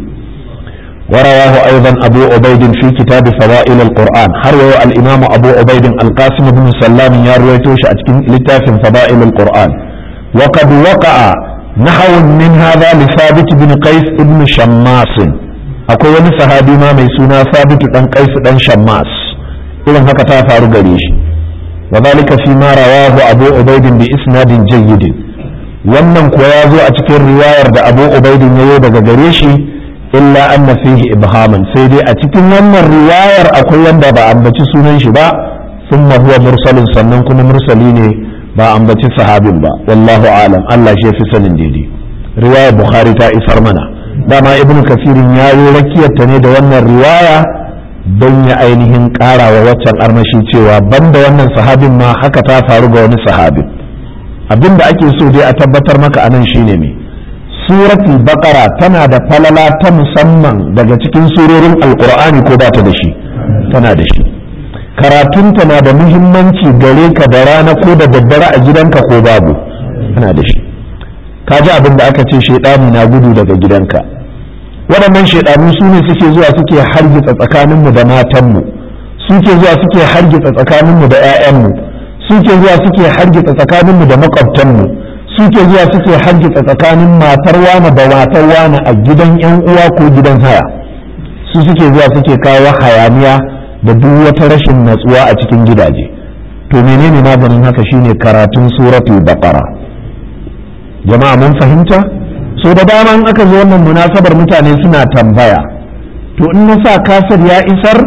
ورواه أيضا أبو عبيد في كتاب فضائل القرآن هروا الإمام أبو عبيد القاسم بن سلام يرويتوش أتكين لتاف فضائل القرآن وقد وقع نحو من هذا لثابت بن قيس بن شماس أقول صحابي ما ميسونا ثابت بن قيس بن شماس إذن هكذا فارق ليش وذلك فيما رواه أبو عبيد بإسناد جيد wannan kuwa ya zo a cikin riwayar da abu ubaidin ya yi daga gare shi illa anna fihi ibhaman sai dai a cikin wannan riwayar akwai wanda ba ambaci sunan shi ba thumma huwa mursalin sannan kuma mursali ne ba ambaci sahabin ba wallahu alam Allah shi fi sanin daidai riwayar bukhari ta isar mana dama ibnu kasirin ya yi rakiyarta ne da wannan riwaya don ya ainihin ƙara wa waccan armashi cewa banda wannan sahabin ma haka ta faru ga wani sahabin abin da ake so dai a tabbatar maka anan shine me suratul baqara tana da falala ta musamman daga cikin surorin alqur'ani ko ba ta da shi tana da shi karatunta na da muhimmanci gare ka da rana ko da daddare a gidanka ko babu tana da shi ka ji abin da aka ce shaidani na gudu daga gidanka waɗannan shaidanu su ne suke zuwa suke hargitsa tsakaninmu da matanmu suke zuwa suke hargitsa tsakaninmu da 'ya'yanmu suke zuwa suke hargitsa tsakaninmu da makwabtanmu suke zuwa suke hargitsa tsakanin matar wane da matar wane a gidan 'yan uwa ko gidan haya su suke zuwa suke kawo hayaniya da duk wata rashin natsuwa a cikin gidaje to menene maganin haka shine karatun suratul baqara jama'a mun fahimta so da dama in aka zo wannan munasabar mutane suna tambaya to in na sa kasar ya isar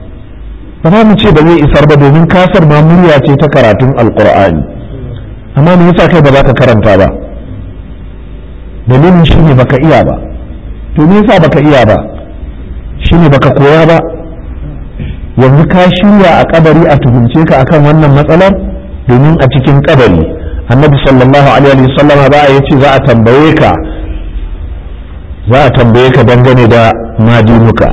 ba za mu ce ba zai isar ba domin kasar ma murya ce ta karatun alkur'ani amma me yasa kai ba za ka karanta ba dalilin shine baka iya ba to me yasa baka iya ba shine baka koya ba yanzu ka shirya a kabari a tuhumce ka akan wannan matsalar domin a cikin kabari annabi sallallahu alaihi wasallam ba ya ce za a tambaye ka za a tambaye ka dangane da madinuka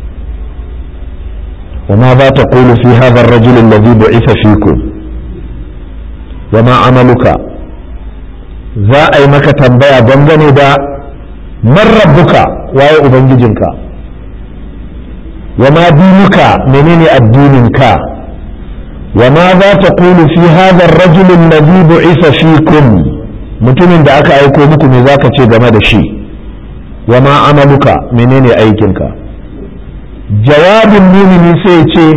وماذا تقول في هذا الرجل الذي بعث فيكم وما عملك za a yi maka tambaya dangane da man rabbuka waye ubangijinka wa ma dinuka menene addininka wa ma za ta kulu fi hadha ar-rajul alladhi bu'itha fikum mutumin da aka aiko muku me zaka ce game da shi wa ma amaluka menene aikinka jawabin mumini sai ce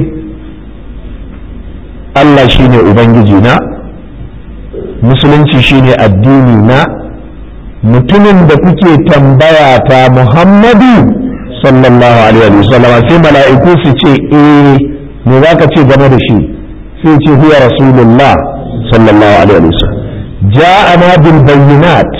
Allah shine ubangiji na musulunci shine addini na mutumin da kuke tambaya ta Muhammadu sallallahu alaihi wa sallam sai mala'iku su ce eh me zaka ce game da shi sai ce huwa rasulullah sallallahu alaihi wa sallam ja'ana bil bayyinat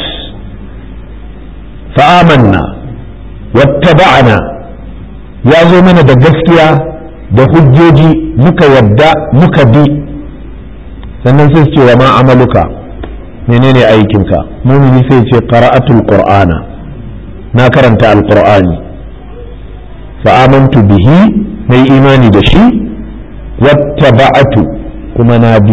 fa amanna wattaba'na ya zo mana da gaskiya da hujjoji muka yadda muka bi sannan sai su ce wa ma amaluka menene aikinka mumini sai ce qara'atul qur'ana na karanta alqur'ani fa amantu bihi mai imani da shi wattaba'atu kuma na bi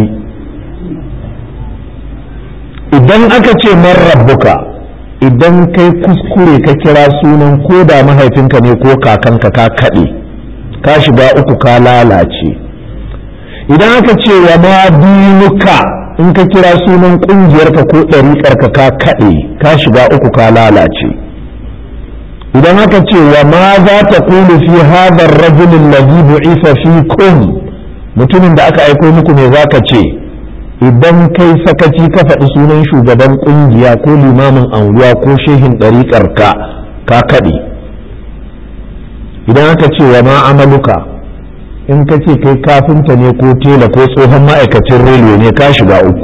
idan aka ce man rabbuka idan kai kuskure ka kira sunan ko da mahaifinka ne ko kakanka ka kaɗe ka shiga uku ka lalace idan aka ce wa ma dinuka in ka kira sunan ƙungiyarka ko ɗariƙarka ka kaɗe ka shiga uku ka lalace idan aka ce wa ma za ta kulu fi hadar rajulin ladhi bu'isa fikum mutumin da aka aiko muku me za ka ce idan kai sakaci ka faɗi sunan shugaban ƙungiya ko limamin anguwa ko shehin ɗariƙarka ka kaɗe idan aka ce wa ma amaluka in ka ce kai kafinta ne ko tela ko tsohon ma'aikacin rediyo ne ka shiga uku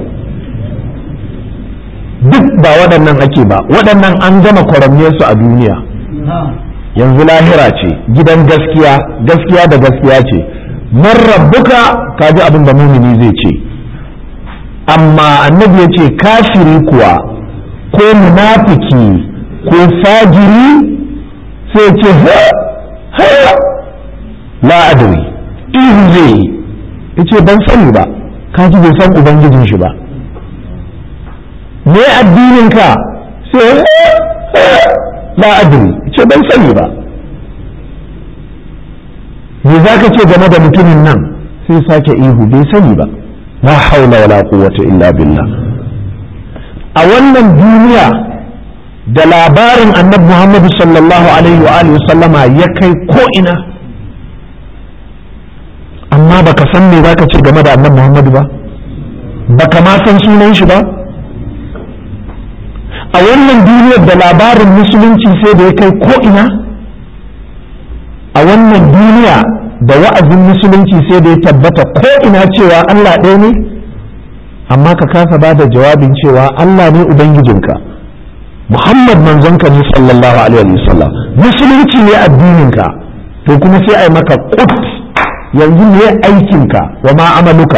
duk ba waɗannan ake ba waɗannan an gama kwaramniyarsu a duniya yanzu lahira ce gidan gaskiya gaskiya da gaskiya ce man rabbuka ka ji abin da mumini zai ce amma annabi ya ce kafiri kuwa ko munafiki ko fajiri sai ce ha la adri ihu zai ya ce ban sani ba kaji bai san ubangijin shi ba me addinin ka sai la adri ce ban sani ba me za ka ce game da mutumin nan sai sake ihu bai sani ba la haula wala quwwata illa billah a wannan duniya da labarin annabi Muhammadu sallallahu alaihi wa alihi sallama ya kai ko ina amma baka san me zaka ce game da annabi Muhammadu ba baka ma san sunan shi ba a wannan duniyar da labarin musulunci sai da ya kai ko ina a wannan duniya da wa'azin musulunci sai da ya tabbata ko ina cewa Allah ɗaya ne amma ka kasa ba da jawabin cewa Allah ne Ubangijinka Muhammad manzonka ne sallallahu alaihi wasallam musulunci ne addininka to kuma sai ai maka kut yanzu ne aikinka wa ma amaluka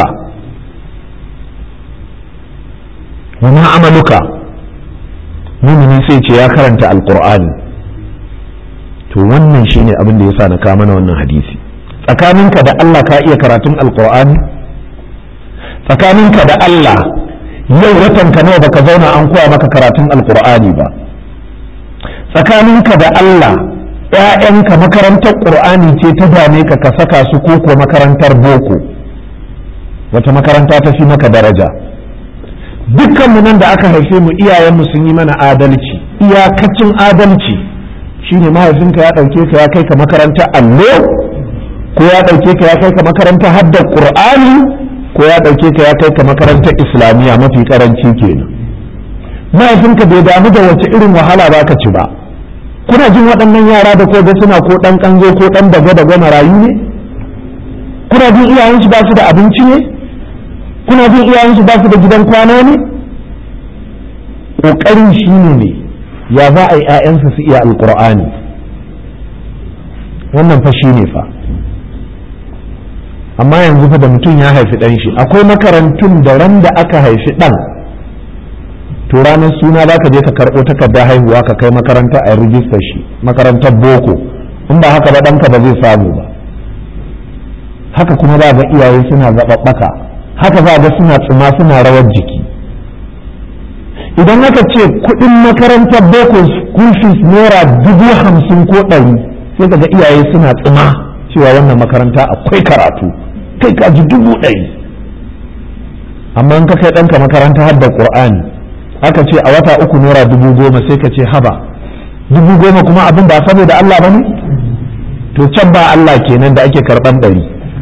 wa ma amaluka mumini sai ce ya karanta alqur'ani to wannan shine abin da yasa na kawo mana wannan hadisi tsakaninka da Allah ka iya karatun alqur'ani tsakaninka da Allah yau watan ka nawa baka zauna an koya maka karatun alqur'ani ba tsakaninka da Allah ‘ya'yanka makarantar ƙur'ani ce ta dame ka ka saka su ko kuwa makarantar boko wata makaranta ta fi maka daraja dukkanmu nan da aka haife mu iyayenmu sun yi mana adalci iyakacin adalci shine mahaifinka ya ɗauke ka ya kai ka makarantar allo ko ya ɗauke ka ya kai ka makarantar haddar ƙur'ani ko ya ɗauke ka ya kai ka makarantar islamiyya mafi karanci kenan mahaifinka bai damu da wace irin wahala ba ka ci ba kuna jin waɗannan yara da ko ga suna ko ɗan ƙanzo ko ɗan daga daga marayu ne kuna jin iyayensu ba su da abinci ne kuna jin iyayensu ba su da gidan kwana ne ƙoƙarin shi ne ne ya za a yi 'ya'yansa su iya alƙur'ani wannan fa shi ne fa amma yanzu fa da mutum ya haifi ɗan shi akwai makarantun da ran da aka haifi ɗan to ranar suna za ka je ka karɓo takardar haihuwa ka kai makaranta a rijistar shi makarantar boko in ba haka ba ɗanka ba zai samu ba haka kuma za ga iyaye suna zaɓaɓɓaka haka za ga suna tsima suna rawar jiki idan aka ce kuɗin makarantar boko school fees naira dubu hamsin ko ɗari sai ka ga iyaye suna tsima cewa wannan makaranta akwai karatu kai ka ji dubu ɗari amma in ka kai ɗanka makaranta har da ƙur'ani aka ce a wata uku naira dubu goma sai ka ce haba dubu goma kuma abin ba saboda Allah ba ne to can ba Allah kenan da ake karɓan ɗari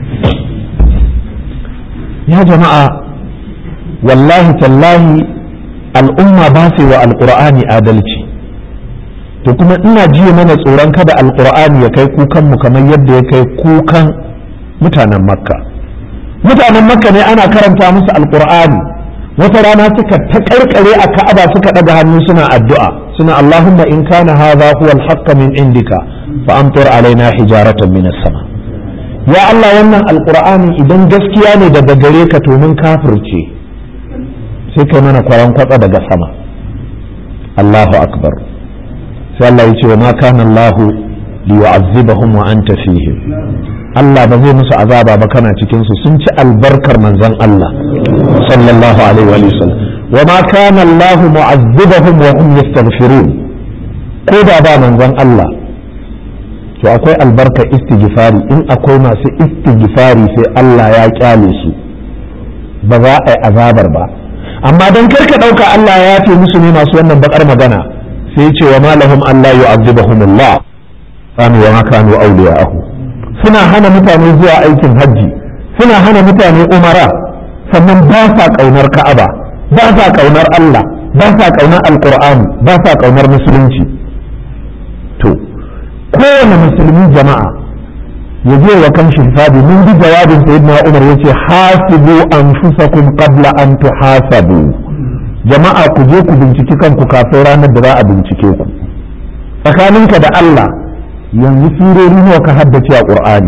ya jama'a wallahi tallahi al'umma ba su wa alƙur'ani adalci to kuma ina jiya mana tsoron kada alƙur'ani ya kai kukanmu kamar yadda ya kai kukan mutanen makka mutanen makka ne ana karanta musu alƙur'ani wata rana suka ta karkare a ka'aba suka ɗaga hannu suna addu'a suna allahumma in kana hadha huwa al min indika fa amtir alaina hijaratan min sama ya Allah wannan alƙur'ani idan gaskiya ne daga gare ka to mun kafirce sai kai mana kwaran kwatsa daga sama Allahu akbar sai Allah ya ce wa ma kana Allah li yu'azzibahum wa anta fihim Allah ba zai musu azaba ba kana cikin su sun ci albarkar manzon Allah sallallahu alaihi wa sallam wa ma kana Allah mu'azzibahum wa hum yastaghfirun ko da ba manzon Allah to akwai albarka istighfari in akwai masu istighfari sai Allah ya kyale su ba za a yi azabar ba amma dan karka dauka Allah ya yafe musu ne masu wannan bakar magana sai ce wa malahum Allah yu'azzibahum Allah kanu wa ma kanu awliya'ahu suna hana mutane zuwa aikin hajji suna hana mutane umara sannan ba sa kaunar Ka'aba ba sa kaunar Allah ba sa kaunar Alqur'ani ba sa kaunar musulunci to kowane musulmi jama'a ya je wa kan hisabi mun bi jawabin sayyidina Umar yace hasibu anfusakum qabla an tuhasabu jama'a ku je ku binciki kanku kafin ranar da za a bincike ku tsakaninka da Allah yanzu surori nawa ka haddace a Qur'ani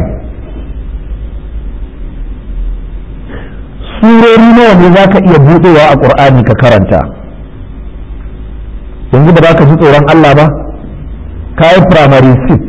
surori nawa ne za ka iya buɗewa a Qur'ani ka karanta yanzu ba za ka ji tsoron Allah ba ka yi primary 6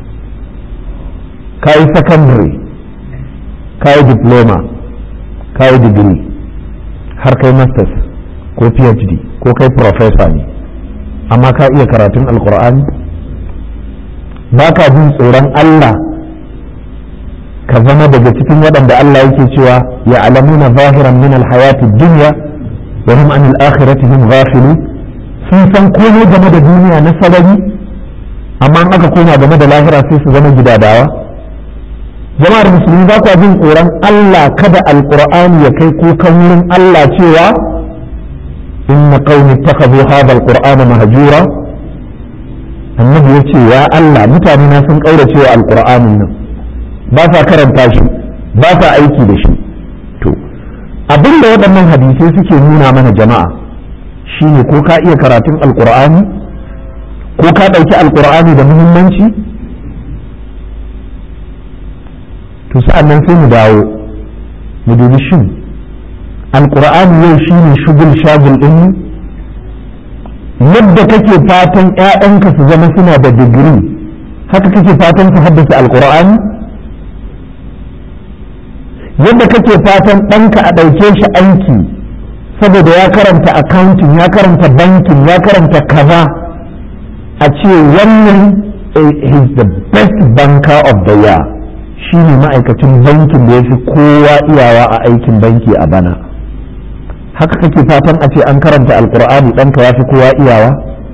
ka yi secondary ka yi diploma ka yi degree har kai masters ko phd ko kai professor ne amma ka iya karatun alkur'ani ba ka jin tsoron Allah ka zama daga cikin waɗanda Allah yake cewa ya alamuna zahiran min alhayati dunya wa hum an al-akhirati hum ghafilun sun san komai game da duniya na sarari amma in aka koma game da lahira sai su zama gidadawa jama'ar musulmi ba kwa jin tsoron Allah kada alqur'ani ya kai kukan wurin Allah cewa inna qaumi ittakhadhu hadha alqur'ana mahjura annabi yace ya Allah mutane na sun kaurace wa alqur'anin nan ba sa karanta shi ba sa aiki da shi to abinda waɗannan hadisai suke nuna mana jama'a shine ko ka iya karatun alqur'ani ko ka ɗauki alqur'ani da muhimmanci to sa'an nan sai mu dawo mu dubi shin alkur'ani yau shi ne shugul shagul ɗin yadda kake fatan ‘ya'yanka su zama suna da digiri haka kake fatan su haddasa alkur'ani yadda kake fatan ɗanka a ɗauke shi aiki saboda ya karanta accounting ya karanta banking ya karanta kaza a ce wannan is the best banker of the year shi ne ma'aikacin bankin da ya fi kowa iyawa a aikin banki a bana haka kake fatan a ce an karanta alkur'ani ɗanka ya fi kowa iyawa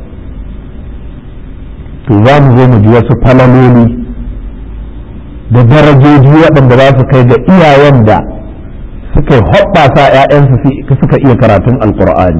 to za mu zo mu ji wasu falaloli da darajoji waɗanda za su kai ga iyayen da suka hoɓɓasa ‘ya'yansu suka iya karatun alkur'ani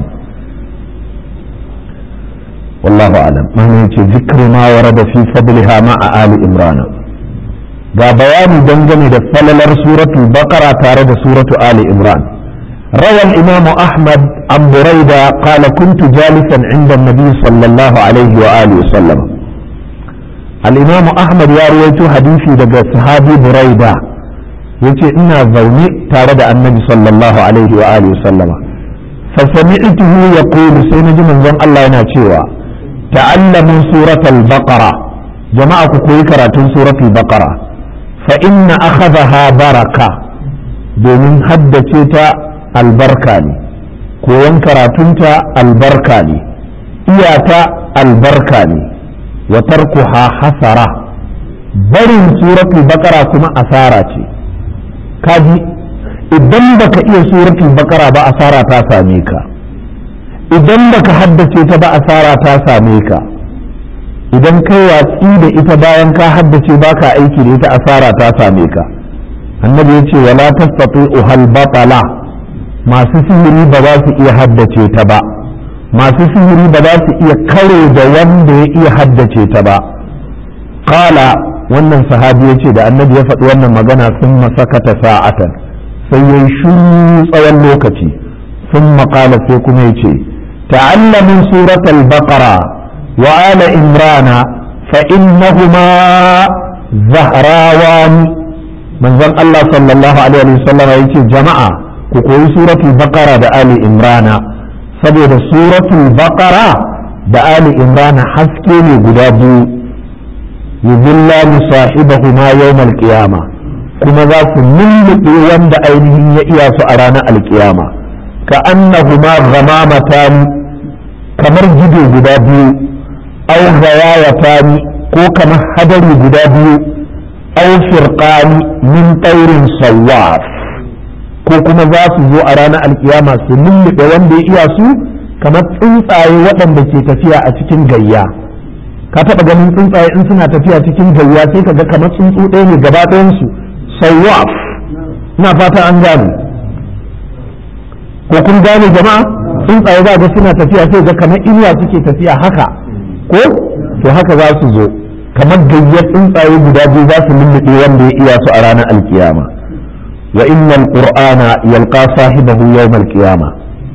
wallahu alam mana yace zikru ma warada fi fadliha ma'a ali imrana ga bayani dangane da falalar suratul baqara tare da suratu ali imran روى الإمام أحمد عن بريدة قال كنت جالسا عند النبي صلى الله عليه وآله وسلم الإمام أحمد يا رويت حديثي دقى صحابي بريدة يتي إنا زوني تارد النبي صلى الله عليه وآله وسلم فسمعته يقول سينجي من زن الله يناتيوا تعلموا سورة البقرة جماعة كوي كراتون سورة البقرة فإن أخذها بركة domin haddace ta albarka ne koyon karatunta albarka ne iyata albarka ne wa tarkuha hasara barin suratul baqara kuma asara ce kaji idan baka iya suratul baqara ba asara ta same ka idan baka haddace ta ba asara ta same ka idan kai watsi da ita bayan ka haddace baka aiki da ita asara ta same ka annabi ya ce wala tastati'u hal batala masu sihiri ba za su iya haddace ta ba masu sihiri ba za su iya kare da wanda ya iya haddace ta ba qala wannan sahabi ya ce da annabi ya faɗi wannan magana sun masakata sa'atan sai ya yi shuru tsawon lokaci sun maƙala sai kuma ya ce ta'allamin suratul baqara wa ala imrana fa innahuma zahrawani manzon Allah sallallahu alaihi wasallam ya ce jama'a ku koyi suratul baqara da ali imrana saboda suratul baqara da ali imrana haske ne guda biyu yuzillani sahibahuma yawmal qiyama kuma za su lulluɓe wanda ainihin ya iya su a ranar alkiyama ka annahuma ghamamatan kamar gido guda biyu aw ghayayatani ko kamar hadari guda biyu aw firqani min taurin sawaf ko kuma za su zo a ranar alkiyama su lulluɓe wanda ya iya su kamar tsuntsaye waɗanda ke tafiya a cikin gayya ka taɓa ganin tsuntsaye in suna tafiya cikin gayya sai ka ga kamar tsuntsu ɗaya ne gaba ɗayansu sawaf ina fata an gane ko kun gane jama'a tsuntsaye za ga suna tafiya sai ga kamar inuwa suke tafiya haka ko to haka za su zo kamar gayyar tsuntsaye guda biyu za su lulluɓe wanda ya iya su a ranar alkiyama wa innal qur'ana yalqa sahibahu yawmal qiyama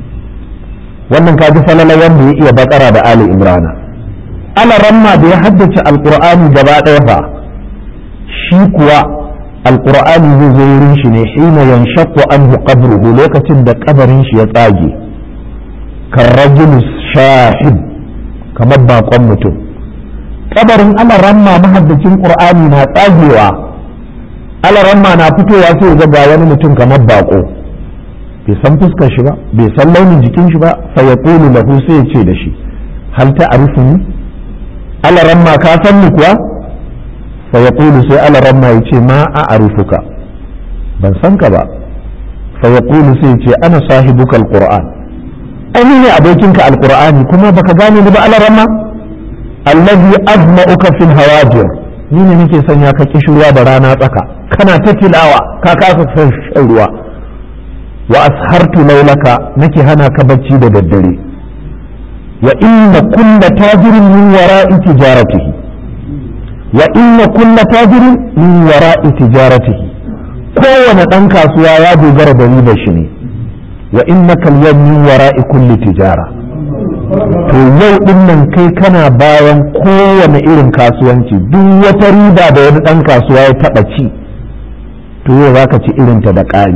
wannan ka ji falala wanda ya iya bakara da ali imrana ala ramma da ya haddace alqur'ani gaba ɗaya fa shi kuwa alqur'ani zai zo wurin shi ne hina yanshaqqu anhu qabruhu lokacin da kabarin shi ya tsage karrajul shahid kamar bakon mutum kabarin ala ramma mahaddacin qur'ani na tsagewa ala ramma na fitowa sai ga ga wani mutum kamar bako bai san fuskar shi ba bai san launin jikin shi ba fa yaqulu lahu sai ya ce da shi hal ta'rifuni ala ramma ka san ni kuwa fa yaqulu sai ala ramma ya ce ma a'rifuka ban san ka ba fa yaqulu sai ya ce ana sahibuka alquran ai ne abokinka alqur'ani kuma baka gane ni ba ala ramma allazi azma'uka fil hawajir ni ne nake sanya ka kishirwa da rana tsaka kana ta tilawa ka kasa son shan ruwa wa ashartu laulaka nake hana ka bacci da daddare wa inna kulla tajirin min wara'i tijaratihi wa inna kulla tajirin min wara'i tijaratihi kowane ɗan kasuwa ya dogara da ribar shi ne wa innaka al min wara'i kulli tijara to yau din nan kai kana bayan kowane irin kasuwanci duk wata riba da wani ɗan kasuwa ya taɓa ci to yau za ka ci irinta da ƙari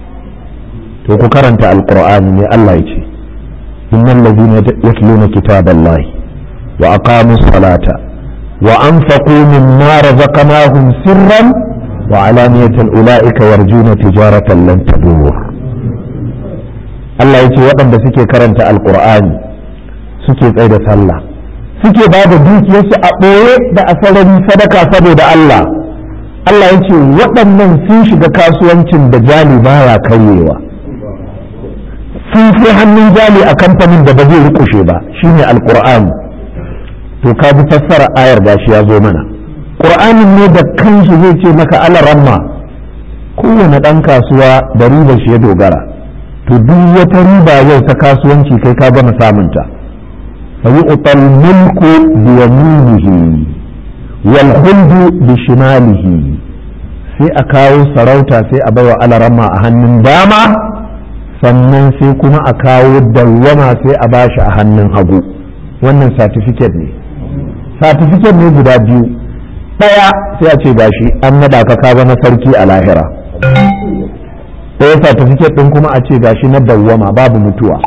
to ku karanta alƙur'ani ne Allah ya ce innal ladina yatluna kitaballahi wa aqamu salata wa anfaqu mimma razaqnahum sirran wa alaniyatan ulaika yarjuna tijaratan lan tadur Allah ya ce waɗanda suke karanta alƙur'ani suke tsaye da sallah suke ba da dukiyarsu a ɓoye da a sarari sadaka saboda Allah Allah ya ce waɗannan sun shiga kasuwancin da jali baya karyewa sun fi hannun jali a kamfanin da ba zai rikushe ba shine alƙur'ani to ka bi fassara ayar gashi ya zo mana ƙur'anin ne da kansu zai ce maka alaramma kowane ɗan kasuwa da ribar shi ya dogara to duk wata riba yau ta kasuwanci kai ka gama samunta فيؤطى الملك بيمينه والخلد بشماله sai a kawo sarauta sai a baiwa alarama a hannun dama sannan sai kuma a kawo dawwama sai a bashi a hannun hagu wannan satifiket ne satifiket ne guda biyu ɗaya sai a ce gashi an naɗa ka ka zama sarki a lahira ɗaya satifiket ɗin kuma a ce gashi na dawwama babu mutuwa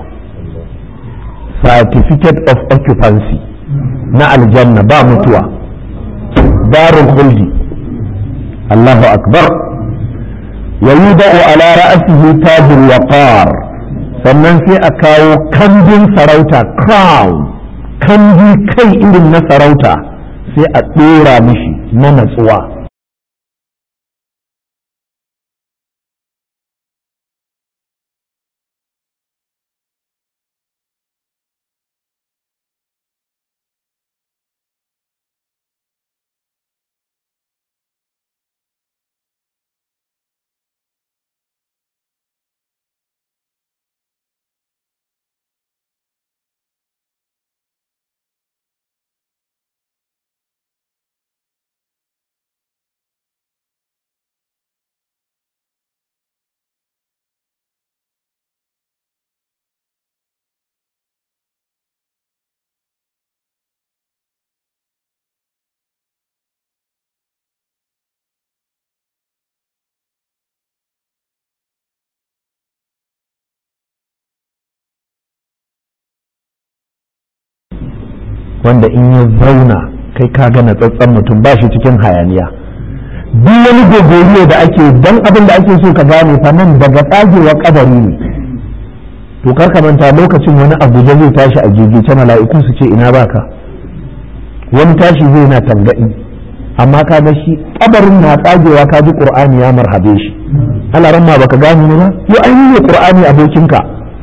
certificate of occupancy na aljanna ba mutuwa darul khuldi Allahu akbar wa yudau ala ra'sihi tajul waqar sannan sai a kawo kambin sarauta crown kambi kai irin na sarauta sai a dora mishi na natsuwa wanda in ya zauna kai ka ga natsatsen mutum ba shi cikin hayaniya duk wani gogoriyo da ake dan abin da ake so ka gane fa nan daga tsagewa kadari ne to kar ka manta lokacin wani abuja zai tashi a gigice mala'iku su ce ina baka wani tashi zai na tangadi amma ka ga shi kabarin na tsagewa ka ji qur'ani ya marhabe shi Allah ran ma baka gane ne ba yo ainihin ne qur'ani abokinka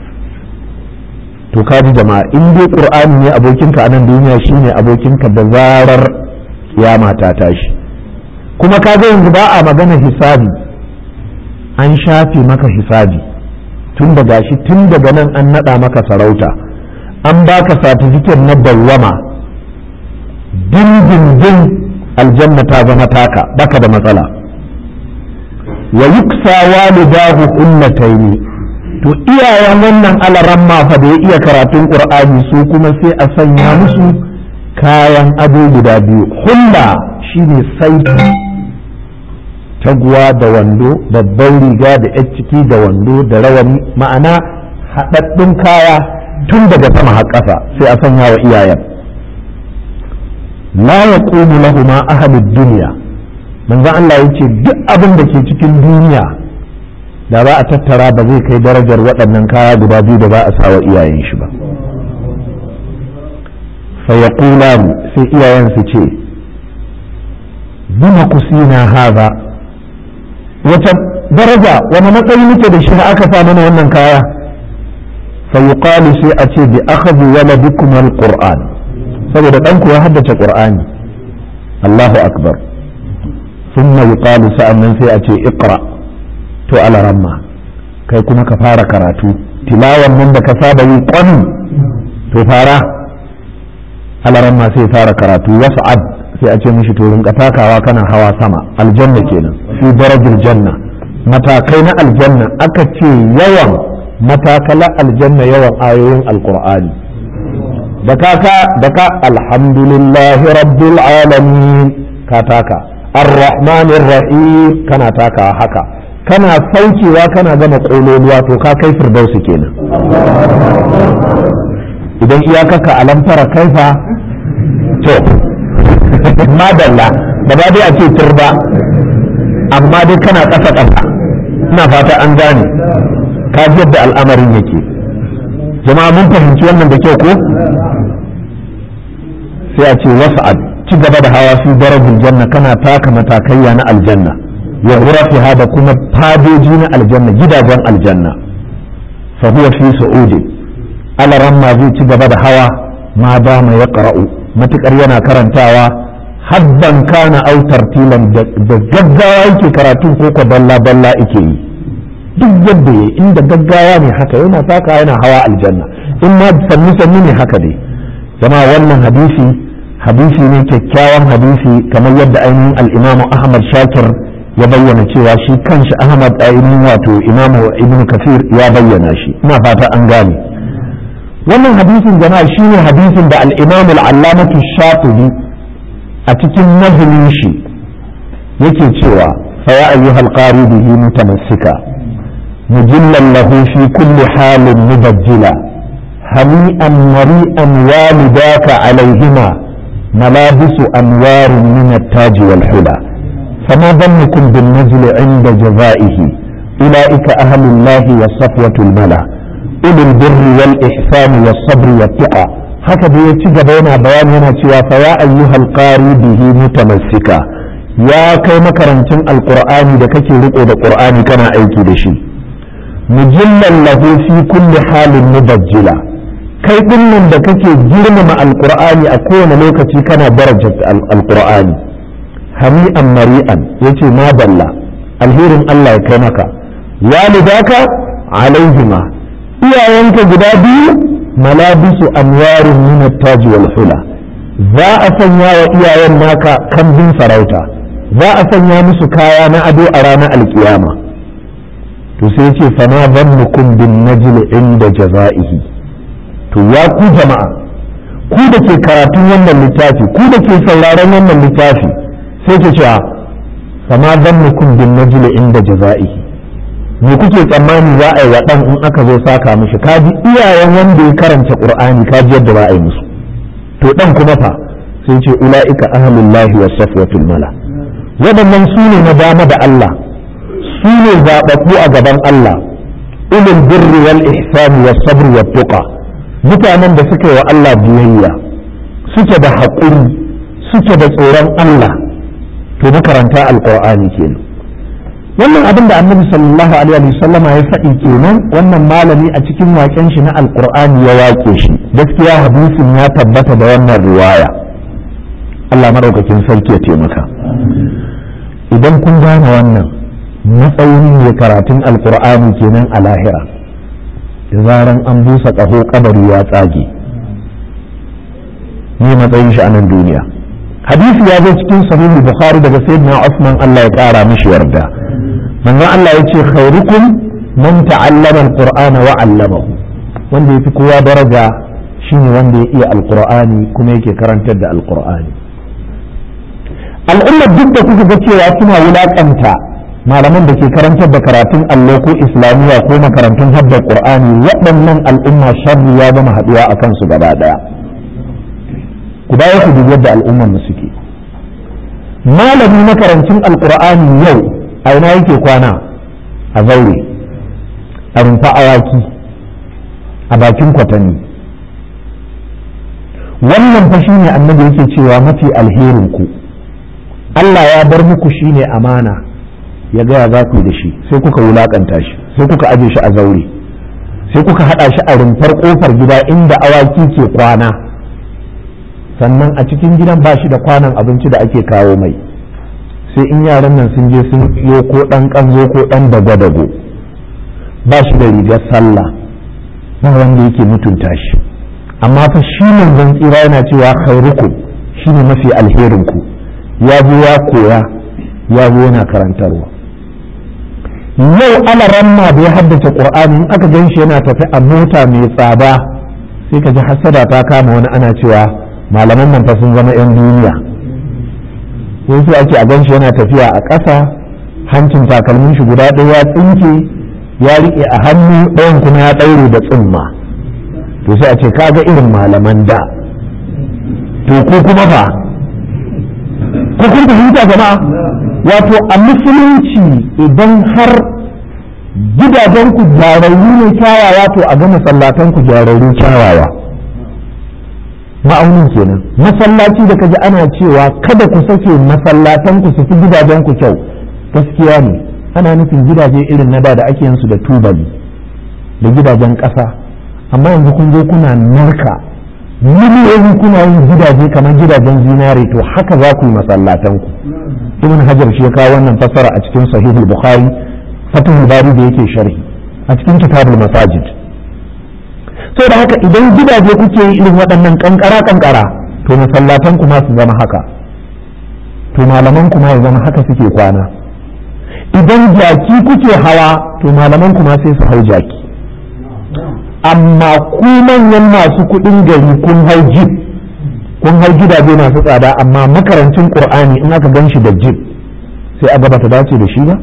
to ka ji jama'a in dai qur'ani ne abokinka a nan duniya shine abokinka da zarar kiyama ta tashi kuma ka ga yanzu ba a magana hisabi an shafe maka hisabi tun da gashi tun daga nan an nada maka sarauta an baka satifiket na dawwama dindindin aljanna ta zama taka baka da matsala wa yuksa walidahu ummataini to iyayen wannan alaramma fa da ya iya karatun qur'ani su kuma sai a sanya musu kayan ado guda biyu hulla shine saiti taguwa da wando babban riga da yan ciki da wando da rawani ma'ana haɗaɗɗun kaya tun daga sama har ƙasa sai a sanya wa iyayen la yaqumu lahuma ahlud dunya manzo Allah yace duk abin da ke cikin duniya da za a tattara ba zai kai darajar waɗannan kaya guda biyu da za a sawa iyayen shi ba fayaqulan sai iyayen su ce bima kusina haza wata daraja wani matsayi muke da shi na aka sa mana wannan kaya fayuqalu sai a ce bi akhadhi waladikum alquran saboda ɗanku ya haddace qur'ani Allahu akbar thumma yuqalu sa'annan sai a ce iqra to alaramma kai kuma ka fara karatu tilawan nan da ka saba yi kwani to fara alaramma sai fara karatu wasa'ad sai a ce mishi to rinka takawa kana hawa sama aljanna kenan fi darajil janna matakai na aljanna aka ce yawan matakala aljanna yawan ayoyin alqur'ani da kaka da ka alhamdulillahi rabbil alamin ka taka ar-rahmanir rahim kana takawa haka kana saukewa kana gama kololuwa to ka kai firdausu kenan idan iyakaka alamfara kaifa to madalla da ba dai a ce turba amma dai kana ƙasa ƙasa ina fata an gane ka ji yadda al'amarin yake jama'a mun fahimci wannan da kyau ko sai a ce wasa'ad ci gaba da hawa fi darajin janna kana taka matakaiya na aljanna wa ghurafiha da kuma fadoji na aljanna gidajen aljanna fa huwa fi su'udi alaramma zai ci gaba da hawa ma dama ya qara'u matukar yana karantawa habban kana au tartilan da gaggawa yake karatun ko ko balla balla yake yi duk yadda yayi inda gaggawa ne haka yana saka yana hawa aljanna in ma sannu sannu ne haka dai jama'a wannan hadisi hadisi ne kyakkyawan hadisi kamar yadda ainihin al-imamu ahmad shakir ya bayyana cewa shi kanshi ahmad ainihin wato imamu ibn kafir ya bayyana shi ina fata an gane wannan hadisin jama'a shine hadisin da al-imam al-allamatu shatibi a cikin nazarin shi yake cewa fa ya ayyuhal qari bihi mutamassika mujillan lahu fi kulli halin mubajjila hani'an mari'an walidaka alaihima ملابس أنوار من التاج والحلى فما ظنكم بالنزل عند جزائه أولئك أهل الله والصفوة الملا أولي البر والإحسان والصبر والتقى هكذا يتجب بين بيان هنا فيا أيها القاري به متمسكا ya kai makarancin alqur'ani da kake riko da qur'ani kana aiki da shi mujillan lahu fi kulli halin mubajjila kai dinnan da kake girmama alqur'ani a kowane lokaci kana darajar alqur'ani hami'an mari'an yace ma dalla alherin Allah ya kai maka walidaka alaihima iyayenka guda biyu malabisu anwarin min at-taj wal hula za a sanya wa iyayen naka kambin sarauta za a sanya musu kaya na ado a ranar alkiyama to sai ce fama zannukum bin najli inda jaza'ihi to ya ku jama'a ku da ke karatun wannan littafi ku da ke sauraron wannan littafi sai ke cewa fama zannukum bin najli inda jaza'ihi me kuke tsammani za a yi wa ɗan in aka zo saka mishi kaji iyayen wanda ya karanta qur'ani kaji yadda za a yi musu to ɗan kuma fa sai ce ula'ika ahlullahi was safwatul mala waɗannan su ne na dama da Allah su ne zaɓaɓɓu a gaban Allah ulul birri wal ihsani was sabr wat tuqa mutanen da suka yi wa Allah biyayya suke da haƙuri suke da tsoron Allah to makaranta alqur'ani kenan wannan abin da annabi sallallahu alaihi wa sallama ya faɗi kenan wannan malami a cikin waƙen shi na alqur'ani ya waƙe shi gaskiya hadisin ya tabbata da wannan riwaya Allah madaukakin sarki ya taimaka idan kun gane wannan matsayin ne karatun alqur'ani kenan a lahira da zaran an busa ƙaho kabari ya tsage ne matsayin shi a nan duniya hadisi ya zo cikin sahihul bukhari daga sayyidina Usman Allah ya kara mishi yarda manzon Allah ya ce khairukum man ta'allama alqur'ana wa 'allamahu wanda yafi kowa daraja shine wanda ya iya alqur'ani kuma yake karantar da alqur'ani al'ummar duk da kuka ga cewa suna wulakanta malaman da ke karantar da karatun allo ko islamiyya ko makarantun haddar qur'ani waɗannan al'umma sharri ya zama haɗuwa a kansu gaba ɗaya ku dawo ku dubi yadda al'ummar mu suke malami makarancin alqur'ani yau a ina yake kwana a zaure a rumfa awaki a bakin kwatanni wannan fa shine annabi yake cewa mafi alherin ku Allah ya bar muku shine amana ya gaya za ku da shi sai kuka wulakanta shi sai kuka aje shi a zaure sai kuka hada shi a rumfar kofar gida inda awaki ke kwana sannan a cikin gidan ba shi da kwanan abinci da ake kawo mai sai in yaran nan sun je sun yo ko dan kanzo ko dan dago-dago ba shi da rigar sallah ba wanda yake mutunta shi amma fa shi manzon tsira yana cewa khairukum shine mafi alherin ku ya zo ya koya ya zo yana karantarwa yau alaramma da ya haddace qur'ani in aka gan shi yana tafi a mota mai tsada sai ka ji hasada ta kama wani ana cewa malaman nan fa sun zama 'yan duniya sai ake a ganshi yana tafiya a ƙasa hancin takalmin shi guda ɗaya ya tsinke ya riƙe a hannu ɗayan kuma ya ɗaure da tsumma to sai a ce kaga irin malaman da to ko kuma fa ko kun fahimta jama'a wato a musulunci idan har gidajen ku gyararru ne kyawawa to a ga masallatan ku gyararru kyawawa ma'aunin kenan masallaci da kaji ana cewa kada ku sake masallatan ku su fi gidajen ku kyau gaskiya ne ana nufin gidaje irin na da da ake yin su da tubali da gidajen ƙasa amma yanzu kun zo kuna narka miliyoyi kuna yin gidaje kamar gidajen zinare to haka za ku yi masallatan ku ibn hajar shi ya kawo wannan fassara a cikin sahihul bukhari fatihul bari da yake sharhi a cikin kitabul masajid sai da haka idan gidaje kuke yi irin waɗannan kankara kankara to masallatan kuma su zama haka to malaman kuma ya zama haka suke kwana idan jaki kuke hawa to malaman kuma sai su hau jaki amma ku manyan masu kuɗin gari kun hau jib kun hau gidaje masu tsada amma makarancin qur'ani in aka gan shi da jib sai a gaba ta dace da shi ba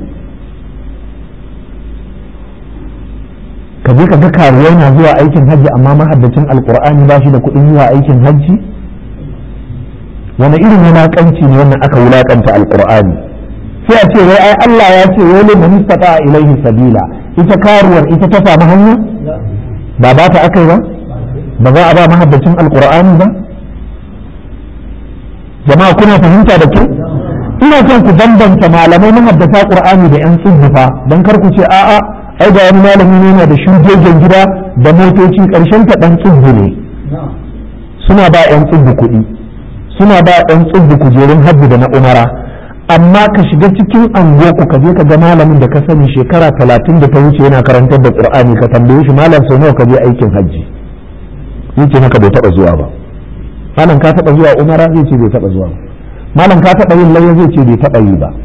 ka je ka ga karuwai na zuwa aikin hajji amma mahaddacin alkur'ani ba shi da kuɗin zuwa aikin hajji wani irin wulaƙanci ne wannan aka wulaƙanta alkur'ani sai a ce wai ai Allah ya ce wai liman istata ilaihi sabila ita karuwar ita ta samu hanya ba ba ta akai ba ba za a ba mahaddacin alkur'ani ba jama'a kuna fahimta da kyau ina son ku bambanta malamai mahaddata qur'ani da yan tsubbufa dan kar ku ce a'a ai ga wani malami ne yana da shugegen gida da motoci karshen ta dan tsubbu ne suna ba yan tsubbu kuɗi suna ba yan tsubbu kujerun hajji da na umara amma ka shiga cikin anguwarku ka je ka ga malamin da ka sani shekara talatin da ta wuce yana karantar da qur'ani ka tambaye shi malam sau nawa ka je aikin hajji zai ce maka bai taɓa zuwa ba malam ka taɓa zuwa umara zai ce bai taɓa zuwa ba malam ka taɓa yin layya zai ce bai taɓa yi ba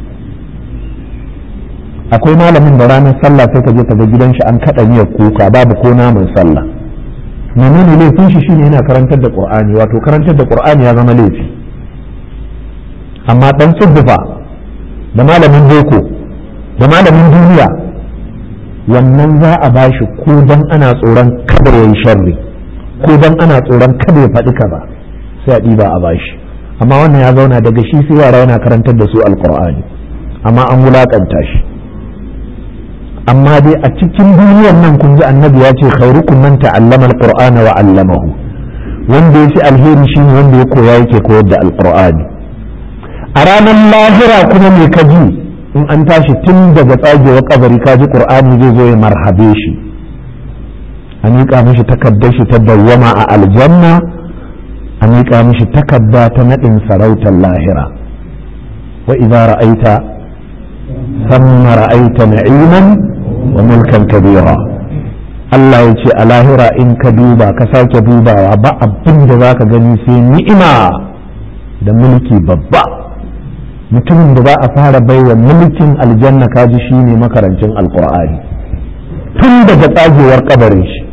akwai malamin da ranar sallah sai ka je ka ga gidan shi an kaɗa miyar kuka babu ko naman sallah menene laifin shi shine yana karantar da qur'ani wato karantar da qur'ani ya zama laifi amma dan tsubbufa da malamin boko da malamin duniya wannan za a bashi ko dan ana tsoron kada yayi sharri ko dan ana tsoron kada ya faɗi kaza sai a ɗiba a bashi amma wannan ya zauna daga shi sai yara yana karantar da su alqur'ani amma an wulakanta shi amma dai a cikin duniyar nan kun ji annabi ya ce khairukum man ta'allama alqur'ana wa 'allamahu wanda ya fi alheri shine wanda ya koya yake koyar da alqur'ani a ranar lahira kuma me ka ji in an tashi tun daga tsagewar kabari ka ji qur'ani zai zo ya marhabe shi a miƙa mishi takaddar shi ta dawwama a aljanna a miƙa mishi takadda ta naɗin sarautar lahira wa idza ra'aita ثم رأيت نعيما وملكا كبيرا Allah ya ce a lahira in ka duba ka sake dubawa ba abin da za ka gani sai ni'ima da mulki babba mutumin da za a fara baiwa mulkin aljanna kaji shi ne makarancin alkur'ani tun daga tsagewar kabarin shi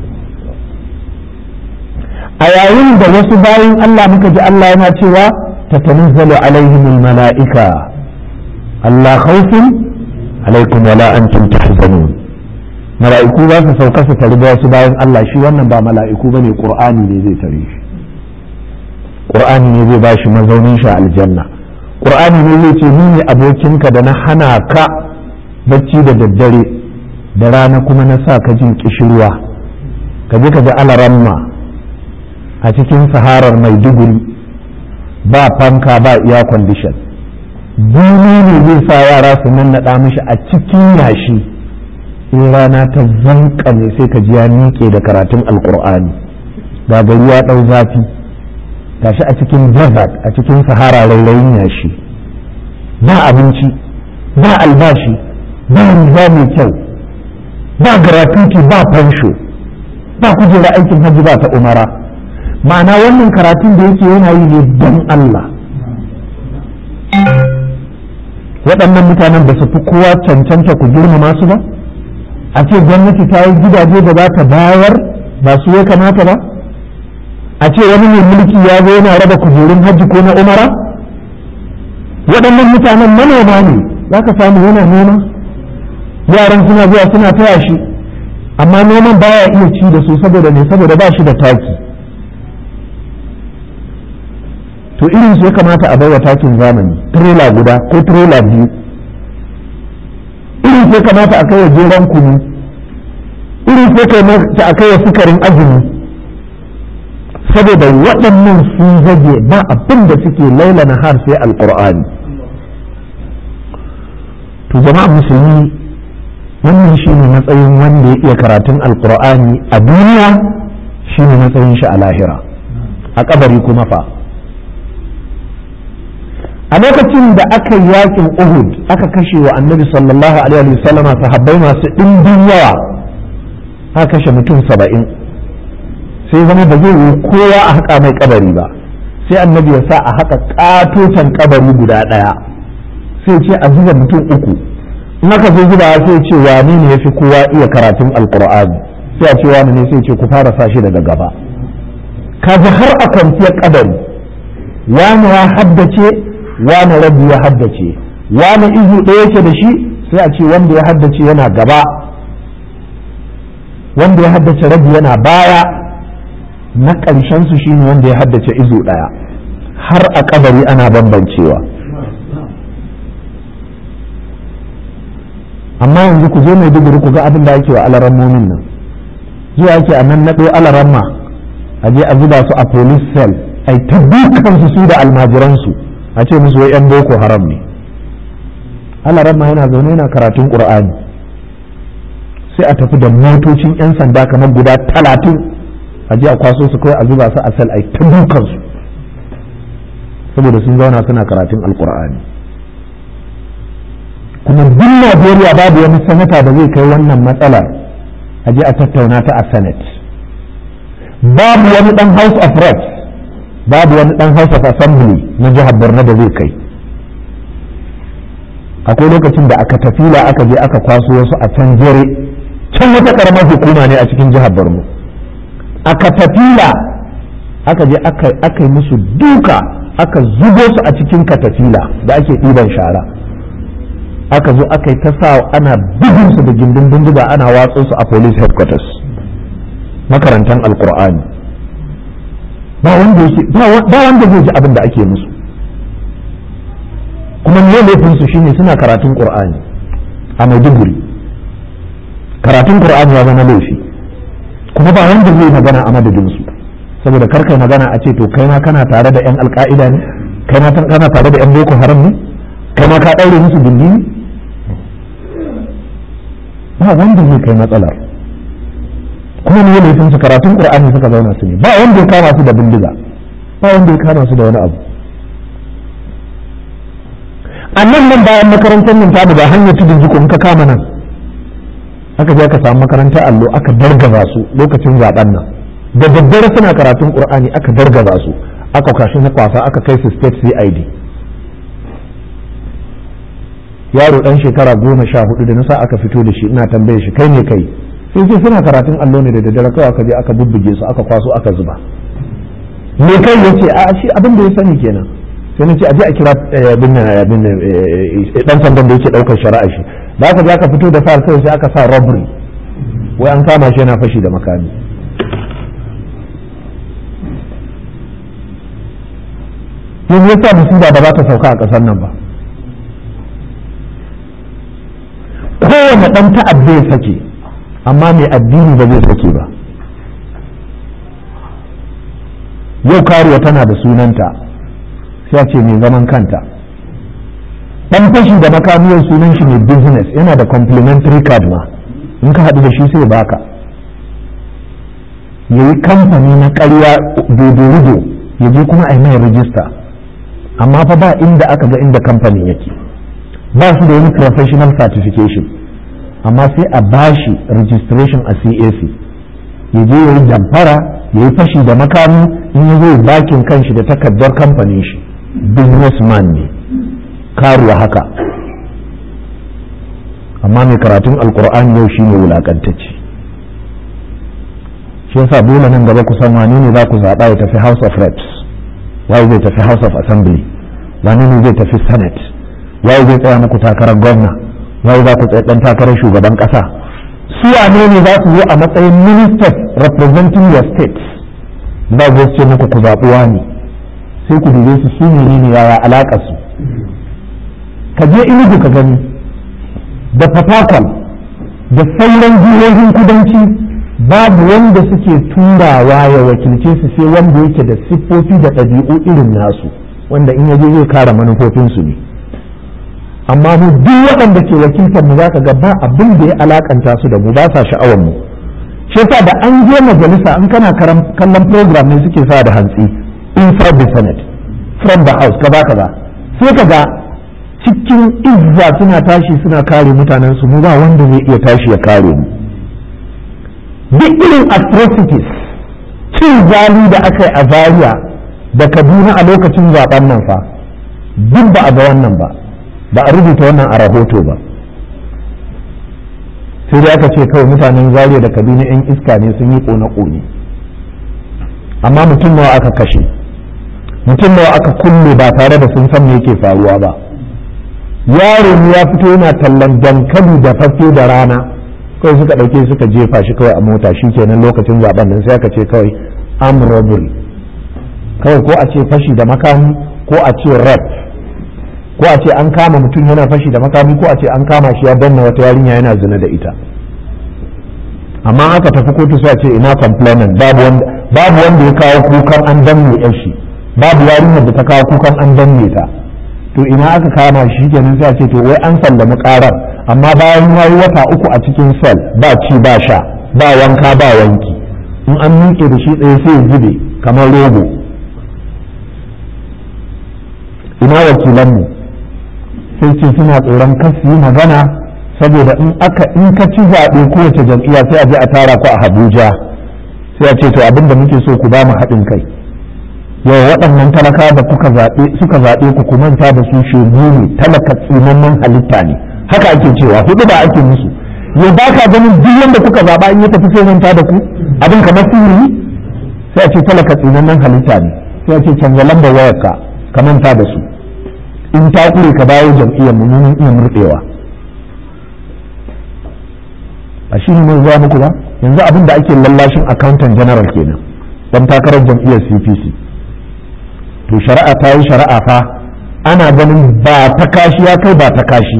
a yayin da wasu bayan Allah muka ji Allah yana cewa ta tanazzalu alaihimul mala'ika Allah khawfin alaikum wala antum tahzanun mala'iku za su sauka su tare wasu bayan Allah shi wannan ba mala'iku bane qur'ani ne zai tare shi qur'ani ne zai bashi mazaunin shi aljanna qur'ani ne zai ce ni ne abokinka da na hana ka bacci da daddare da rana kuma na sa ka jin kishirwa ka je ka ga alaramma a cikin saharar maiduguri ba fanka ba iya condition duni ne zai sa yara su nannaɗa mishi a cikin yashi in rana ta zanka ne sai ka ji ya miƙe da karatun alkur'ani ga gari ya ɗau zafi gashi a cikin desert a cikin sahara rairayin yashi ba abinci ba albashi ba riga mai kyau ba gratuity ba fansho ba kujera aikin hajji ba ta umara ma'ana wannan karatun da yake yana yi ne don Allah waɗannan mutanen ba su fi kowa cancanta ku girmama su ba a ce gwamnati ta yi gidaje da za ta bayar ba su ya kamata ba a ce wani mai mulki ya zo yana raba kujerun hajji ko na umara waɗannan mutanen manoma ne za ka samu yana noma yaran suna zuwa suna taya shi amma noman baya iya ci da su saboda ne saboda ba shi da taki to irin su ya kamata a baiwa takin zamani trailer guda ko trailer biyu irin su ya kamata a kai wa jeran kunu irin su ya kamata a kai wa sukarin azumi saboda waɗannan sun zage ba abin da suke laila na har sai alƙur'ani to jama'a musulmi wannan shi ne matsayin wanda ya iya karatun alƙur'ani a duniya shi ne matsayin shi a lahira a kabari kuma fa a lokacin da aka yi yakin uhud aka kashe wa annabi sallallahu alaihi wasallam sahabbai masu ɗimbin yawa aka kashe mutum saba'in sai zama ba zai yi kowa a haƙa mai kabari ba sai annabi ya sa a haƙa ƙatoton kabari guda ɗaya sai ce a zuba mutum uku in aka zo zuba sai ce wani ne ya fi kowa iya karatun alƙur'ani sai a ce wani ne sai ce ku fara sa shi daga gaba kaji har a kwanciyar kabari wani ya haddace wani rabi ya haddace wani izu ɗaya yake da shi sai a ce wanda ya haddace yana gaba wanda ya haddace rabi yana baya na ƙarshen su shine wanda ya haddace izu ɗaya har a kabari ana bambancewa amma yanzu ku je mai duguri ku ga abin da ake wa alarammomin nan zuwa ake a nan naɗo alaramma a je a zuba su a police cell ai ta dukansu su da almajiransu a ce musu wai yan boko haram ne Allah ramma yana zaune yana karatun qur'ani sai a tafi da motocin yan sanda kamar guda talatin a je a kwaso su kawai a zuba su a sal ai ta dukansu saboda sun zauna suna karatun alqur'ani kuma duk Najeriya babu wani sanata da zai kai wannan matsalar a je a tattauna ta a senate babu wani dan house of reps babu wani dan house of assembly na jihar borno da zai kai akwai lokacin da aka tafila aka je aka kwaso wasu a can jere can wata karamar hukuma ne a cikin jihar borno aka tafila aka je aka yi musu duka aka zubo su a cikin katafila da ake ɗiban shara aka zo aka yi ta sa ana bugun su da gindin bindiga ana watso su a police headquarters makarantar alkur'ani ba wanda zai ji abin da ake musu kuma ne laifin su shine suna karatun qur'ani a maiduguri karatun qur'ani ya zama laifi kuma ba wanda zai magana a madadin su saboda karkai magana a ce to kai ma kana tare da yan alka'ida ne kai ma kana tare da yan boko haram ne kai ma ka daure musu gindi ne ba wanda zai kai matsalar kuma ne laifin su karatun qur'ani suka zauna su ne ba wanda ya kama su da bindiga ba wanda ya kama su da wani abu a nan nan bayan makarantar nan ta ba hanyar tudun jiko in ka kama nan aka je aka samu makarantar allo aka dargaza su lokacin zaben nan da daddare suna karatun qur'ani aka dargaza su aka kashi na kwasa aka kai su state cid yaro dan shekara goma sha hudu da nasa aka fito da shi ina tambaye shi kai ne kai sai ce suna karatun allo ne da daddare kawai aka je aka bubbuge su aka kwaso aka zuba me kai yace a shi abin da ya sani kenan sai na ce aje a kira bin bin dan sandan da yake daukar shari'a shi da aka je aka fito da far sai sai aka sa robbery wai an kama shi yana fashi da makami yanzu yasa musiba ba za ta sauka a ƙasar nan ba kowane ɗan ta'adda ya sake amma mai addini ba zai sake ba yau karuwa tana da sunanta sai a ce mai zaman kanta ɗan fashi da makamiyar sunan shi mai business yana da complimentary card ma in ka haɗu da shi sai baka ya yi kamfani na ƙarya dodo ya je kuma a yi mai rijista amma fa ba inda aka ga inda kamfanin yake ba su da wani professional certification amma sai a bashi registration a CAC ya je ya yi damfara ya yi fashi da makami in ya zo bakin kanshi da takardar kamfanin shi businessman ne karuwa haka amma mai karatun alkur'ani yau shine wulakantacce shi yasa dole nan gaba ku san wane ne za ku zaɓa ya tafi house of reps waye zai tafi house of assembly wane ne zai tafi senate waye zai tsaya muku takarar gwamna waye za ku tsaye dan takarar shugaban kasa su wane ne za su zo a matsayin ministers representing your states za su ce muku ku zaɓi wani sai ku dube su su ne ne yaya alaƙa su ka je inugu ka gani da fatakal da sauran jihohin kudanci babu wanda suke turawa ya wakilce su sai wanda yake da siffofi da ɗabi'u irin nasu wanda in yaje zai kare manufofinsu ne amma mu duk waɗanda ke wakiltar mu zaka ga ba abin da ya alakanta su da mu ba sa sha'awar mu shi yasa da an je majalisa in kana kallon program ne suke sa da hantsi inside the senate from the house kaza kaza sai ka ga cikin izza suna tashi suna kare mutanen su mu ba wanda zai iya tashi ya kare mu duk irin atrocities cin zali da aka yi a zaria da kaduna a lokacin zaben nan fa duk ba a ga wannan ba ba a rubuta wannan a rahoto ba sai dai aka ce kawai mutanen zaria da kaduna 'yan iska ne sun yi kone-kone amma mutum nawa aka kashe mutum nawa aka kulle ba tare da sun san me yake faruwa ba yaro ne ya fito yana tallan dankali da fafe da rana kawai suka ɗauke suka jefa shi kawai a mota shi kenan lokacin zaben nan sai aka ce kawai arm robbery kawai ko a ce fashi da makami ko a ce rap ko a ce an kama mutum yana fashi da makami ko a ce an kama shi ya danna wata yarinya yana zina da ita amma aka tafi kotu sai a ce ina complainant babu wanda babu wanda ya kawo kukan an danne yan shi babu yarinyar da ta kawo kukan an danne ta to ina aka kama shi kenan sai a ce to wai an sallami karar amma bayan ya yi wata uku a cikin sel ba ci ba sha ba wanka ba wanki in an miƙe da shi tsaye sai ya zube kamar rogo ina wakilanmu sai ce suna tsoron kasu yi magana saboda in aka in ka ci zaɓe kowace jam'iyya sai a je a tara ku a Abuja sai a ce to abin da muke so ku ba mu haɗin kai yau waɗannan talaka da kuka zaɓe suka zaɓe ku ku manta da su shegu ne talaka tsinannan halitta ne haka ake cewa hudu ba ake musu yau ba ka ganin duk wanda kuka zaɓa in ya tafi sai manta da ku abin kamar sihiri sai a ce talaka tsinannen halitta ne sai a ce canza lambar wayarka ka manta da su in ta kure ka dawo jam'iyyar mu mun iya murɗewa a shi ne zuwa muku ba yanzu abin da ake lallashin accountant general kenan dan takarar jam'iyyar CPC to shari'a ta yi shari'a fa ana ganin ba ta kashi ya kai ba ta kashi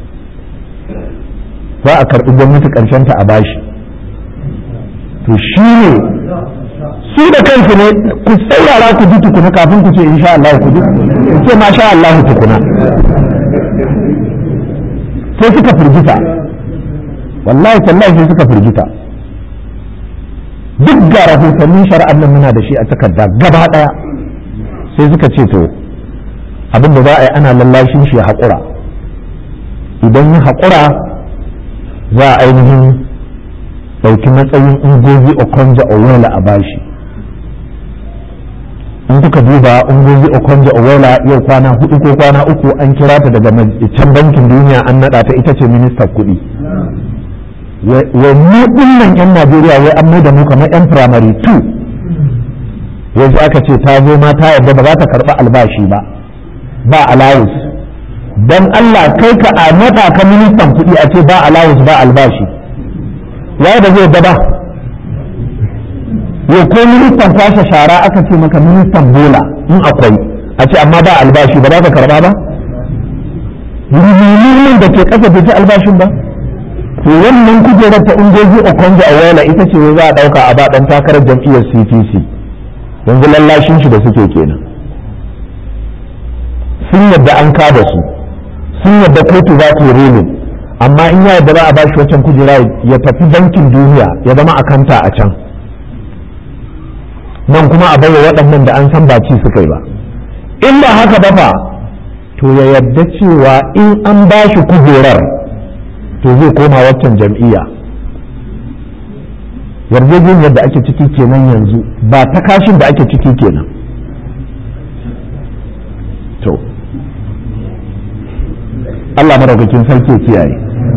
za a karɓi gwamnati ƙarshen ta a bashi to shi ne su da kansu ne ku saurara ku ji tukuna kafin ku ce insha Allah ku ji ku ce masha Allah tukuna sai suka firgita wallahi tallahi sai suka firgita duk ga rahotannin shari'ar nan muna da shi a takarda gaba daya sai suka ce to abin da za a yi ana lallashin shi haƙura idan ya haƙura za a ainihin ɗauki matsayin ungozi okonja owela a bashi in kuka duba ungozi okonja owela yau kwana hudu ko kwana uku an kira ta daga can bankin duniya an naɗa ta ita ce ministan kuɗi wa mu dinnan yan Najeriya wai an mai da mu kamar yan primary 2 yanzu aka ce ta zo ma ta yarda ba za ta karɓi albashi ba ba allowance dan Allah kai ka a nada ka ministan kuɗi a ce ba allowance ba albashi ya da zai da ba yau ko ministan kwashe shara aka ce maka ministan bola in akwai a ce amma ba albashi ba za ka karɓa ba rubutun da ke ƙasa bai ci albashin ba to wannan kujerar ta ungozi okonjo awela ita ce za a dauka a baɗan takarar jam'iyyar cpc yanzu lallashin shi da suke kenan sun yadda an kada su sun yadda kotu za ta yi amma in ya yadda za a bashi wancan kujera ya tafi bankin duniya ya zama akanta a can nan kuma a baiwa waɗannan da an san ba ci suka yi ba in ba haka ba fa to ya yadda cewa in an bashi kujerar to zai koma waccan jam'iyya yarjejeniyar da ake ciki kenan yanzu ba ta kashin da ake ciki kenan to Allah maraukakin sarki kiyaye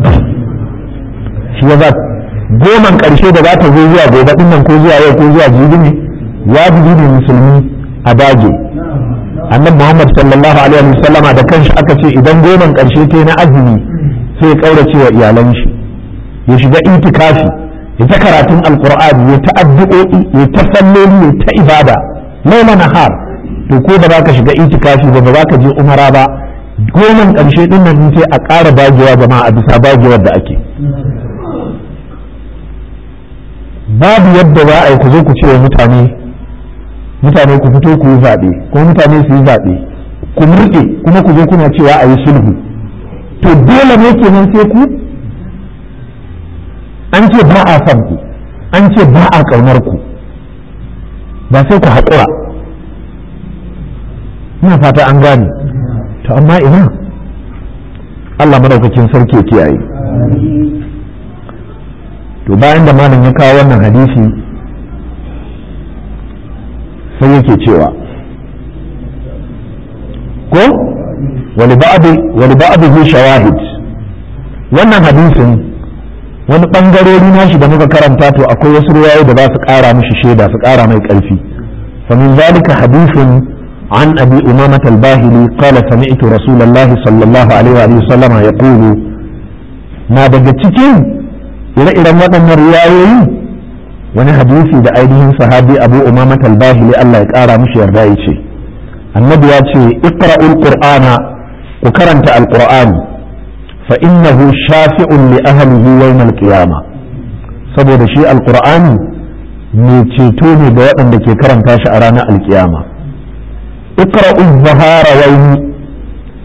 shi ya goman ƙarshe da za ta zo zuwa gobe ɗin nan ko zuwa yau ko zuwa jibi ne wajibi ne musulmi a dage annabi Muhammad sallallahu alaihi wasallama da kanshi aka ce idan goman ƙarshe ta na azumi sai ya kaurace wa iyalan shi ya shiga itikafi ya ta karatun alqur'ani ya ta addu'o'i ya ta salloli ya ta ibada laila nahar to ko ba za ka shiga itikafi ba ba za ka je umara ba goman ƙarshe din nan sai a ƙara dagewa jama'a a bisa dagewar da ake babu yadda za a yi ku zo ku ce wa mutane mutane ku fito ku yi zaɓe ko mutane su yi zaɓe ku murɗe kuma ku zo kuna cewa a yi sulhu to dole ne kenan sai ku an ce ba a son ku an ce ba a ƙaunar ku ba sai ku haƙura ina fata an gane to amma ina Allah madaukakin sarki ya kiyaye to bayan da malam ya kawo wannan hadisi sai yake cewa ko wani ba'adu shawahid wannan hadisin wani ɓangarori nashi da muka karanta to akwai wasu ruwayoyi da za su ƙara mishi shaida su ƙara mai ƙarfi فمن ذلك حديث عن أبي أمامة الباهلي قال سمعت رسول الله صلى الله عليه وآله وسلم يقول ما دقتكين إلى إلى مدن الرواية wani hadisi da ainihin sahabi abu umama talbahili Allah ya kara mishi yarda ya ce annabi ya ce iqra'ul qur'ana ku karanta alqur'ani fa innahu shafi'un li ahlihi yawm al-qiyama saboda shi alqur'ani mai ceto ne ga waɗanda ke karanta shi a ranar alkiyama iqra'u zahara wayni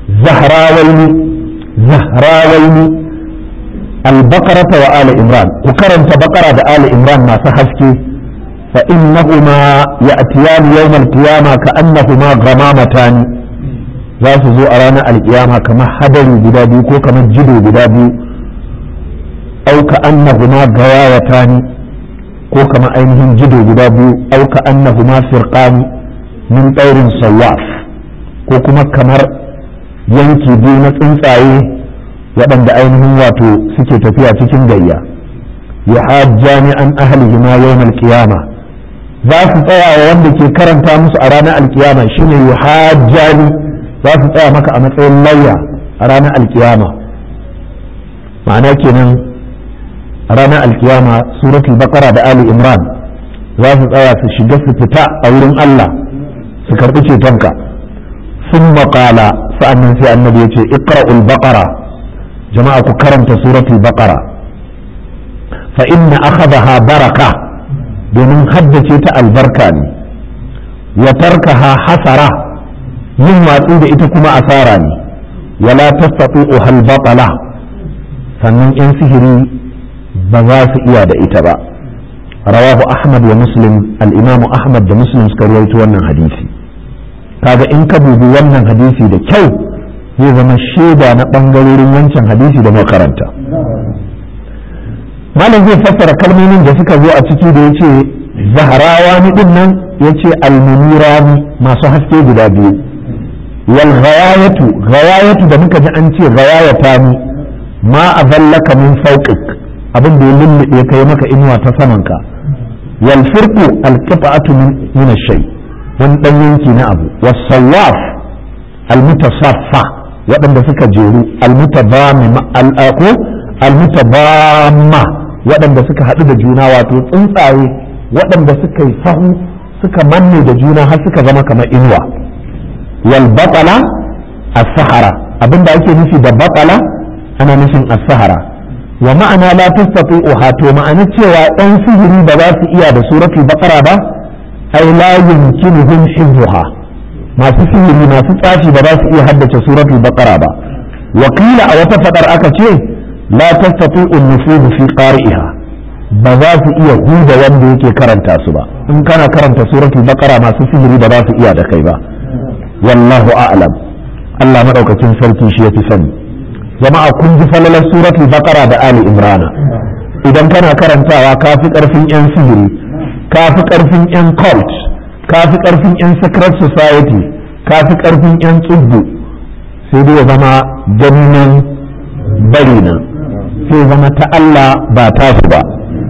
zahrawaini zahrawaini al-baqarata wa ali imran ku karanta baqara da ali imran masu haske fa innahuma ya'tiyani yawm al-qiyamah ka'annahuma ghamamatan za su zo a ranar alkiyama kamar hadari guda biyu ko kamar jido guda biyu au ka'annahuma gawayatani ko kamar ainihin jido guda biyu au ka'annahuma firqani min ɗaurin sawaf ko kuma kamar yanki biyu na tsuntsaye waɗanda ainihin wato suke tafiya cikin gayya ya hajjani an ahlihi ma yawmal qiyama za su tsaya wa wanda ke karanta musu a ranar alkiyama shine yuhajjani za su tsaya maka a matsayin lauya a ranar alkiyama ma'ana kenan a ranar alkiyama suratul baqara da ali imran za su tsaya su shiga su fita a wurin Allah su karɓi cetonka sun maƙala sa'annan sai annabi ya ce iqra'ul baqara jama'a ku karanta suratul baqara fa inna akhadha baraka domin haddace ta albarka ne wa tarkaha hasara yin watsi da ita kuma asara ne wala tastati'u hal batala sannan yan sihiri ba za su iya da ita ba rawahu ahmad wa muslim al-imamu ahmad da muslim suka rawaito wannan hadisi kaga in ka dubi wannan hadisi da kyau zai zama shaida na bangarorin wancan hadisi da makaranta malam zai fassara kalmomin da suka zo a ciki da yace zaharawa ni din nan yace almunirani masu haske guda biyu wal ghayatu ghayatu da muka ji an ce ghayata ni ma azallaka min fawqik abin da ya lullube kai maka inuwa ta samanka wal firqu al qita'atu min ash-shay' wani ɗan yanki na abu wasawaf almutasaffa waɗanda suka jeru almutabama almutabama waɗanda suka haɗu da juna wato tsuntsaye waɗanda suka yi sahu suka manne da juna har suka zama kamar inuwa wal batala as-sahara abinda ake nufi da batala ana nufin as-sahara wa ma'ana la tastati'uha to ma'ana cewa ɗan sihiri ba za su iya da suratul baqara ba ai la yumkinuhum hifdhuha masu sihiri masu tsafi ba za su iya haddace suratul baqara ba wa qila a wata fadar aka ce la tastati'u an-nufud fi qari'iha ba za su iya huda wanda yake karanta su ba in kana karanta suratul baqara masu sihiri ba za su iya da kai ba wallahu a'lam Allah madaukakin sarki shi yafi sani jama'a kun ji falalar suratul baqara da ali imrana idan kana karantawa kafi karfin yan sihiri ka fi ƙarfin 'yan cult ka fi ƙarfin 'yan secret society ka fi ƙarfin 'yan tsubbu sai dai ya zama gannan bari nan sai zama ta Allah ba tasu ba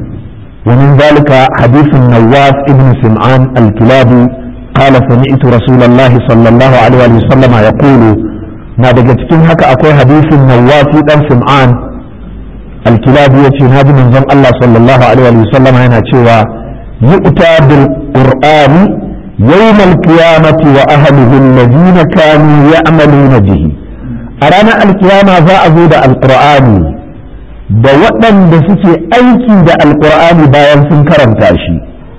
ومن ذلك حديث النواس ابن سمعان الكلابي قال سمعت رسول الله صلى الله عليه وسلم يقول ما daga cikin haka akwai hadisin nawasi dan sim'an alkilabi yace naji manzon Allah sallallahu alaihi wasallam yana cewa يؤتى بالقرآن يوم القيامة وأهله الذين كانوا يعملون به أرانا القيامة ذا أزود القرآن da waɗanda suke aiki da alƙur'ani bayan sun karanta shi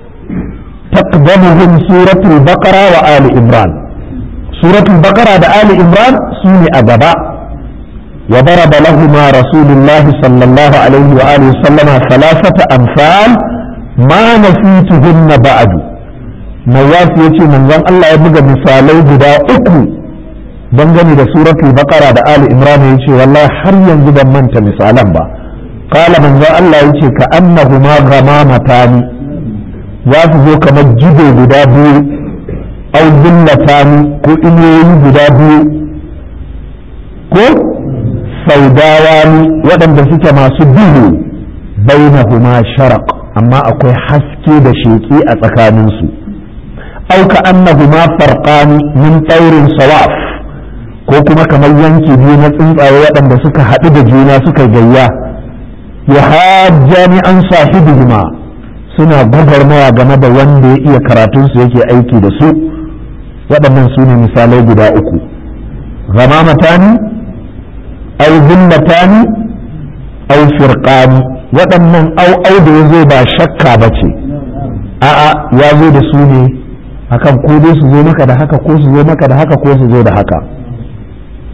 taqdamuhum suratul baqara wa ali imran suratul baqara da ali imran su ne a gaba wa daraba lahuma rasulullah sallallahu alaihi wa alihi sallama thalathata amsal ma nasituhunna ba'du Nawaf ya ce manzon Allah ya buga misalai guda uku dangane da suratul baqara da ali imran ya ce wallahi har yanzu ban manta misalan ba qala manzon Allah ya ce ka annahuma ghamamatan za su zo kamar jido guda biyu au dillatani ko inuwoyi guda biyu ko saudawani waɗanda suke masu duhu bainahuma sharaq amma akwai haske da sheƙi a tsakaninsu au ka annahuma farqani min taurin sawaf ko kuma kamar yanki biyu na tsuntsaye waɗanda suka haɗu da juna suka gayya ya hajjani an sahibihima suna gwagwarmaya game da wanda ya iya karatunsu yake aiki da su waɗannan su ne misalai guda uku gamamatani au zillatani au firqani waɗannan au au da ya zo ba shakka ba ce a'a ya zo da su ne akan ko dai su zo maka da haka ko su zo maka da haka ko su zo da haka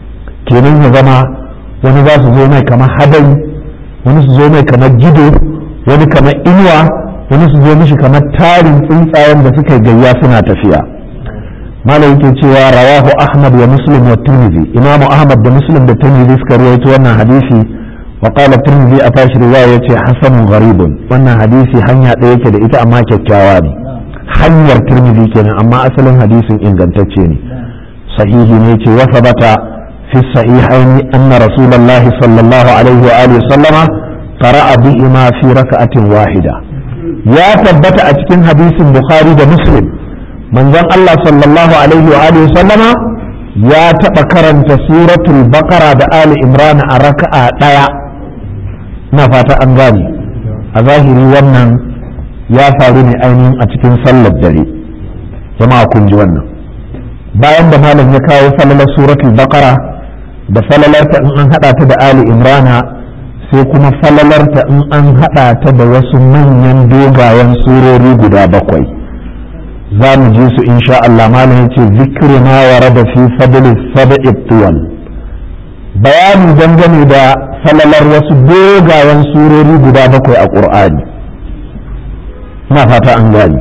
kenan ya zama wani za su zo mai kamar hadari wani su zo mai kamar gido wani kamar inuwa wani su zo mishi kamar tarin tsuntsayen da suka gayya suna tafiya malam yake cewa rawahu ahmad wa muslim wa tirmidhi imamu ahmad da muslim da tirmidhi suka rawaito wannan hadisi wa qala tirmidhi a tashi riwaya yace hasanun gharibun wannan hadisi hanya ɗaya yake da ita amma kyakkyawa ne hanyar tirmidhi kenan amma asalin hadisin ingantacce ne sahihi ne yace wa sabata fi sahihaini anna rasulullahi sallallahu alaihi wa alihi sallama qara'a bihima fi raka'atin wahida ya tabbata a cikin hadisin bukhari da muslim manzon Allah sallallahu alaihi wa alihi sallama ya taɓa karanta suratul baqara da ali imran a raka'a ɗaya na fata an gane a zahiri wannan ya faru ne ainihin a cikin sallar dare jama'a kun ji wannan bayan da malam ya kawo falalar suratul baqara da falalarta in an hada ta da ali imrana sai kuma falalarta in an hada ta da wasu manyan dogayen surori guda bakwai za mu ji su insha Allah malam yace zikri ma warada fi fadli sab'i tuwal bayani dangane da falalar wasu dogayen surori guda bakwai a qur'ani ina fata an gani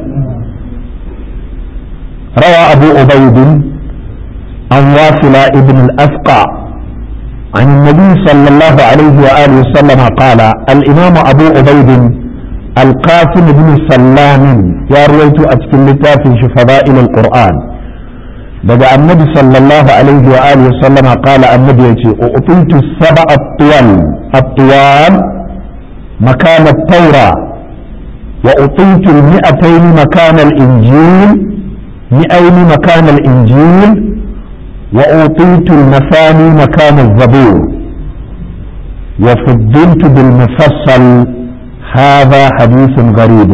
روى أبو عبيد عن واصل ابن الأفقع عن النبي صلى الله عليه وآله وسلم قال الإمام أبو عبيد القاسم بن سلام يا رويت أتكل في فضائل القرآن بدأ النبي صلى الله عليه وآله وسلم قال النبي أعطيت السبع الطوال الطوال مكان التوراة وأعطيت المئتين مكان الإنجيل مئين مكان الإنجيل وأعطيت المثاني مكان الزبور وفضلت بالمفصل هذا حديث غريب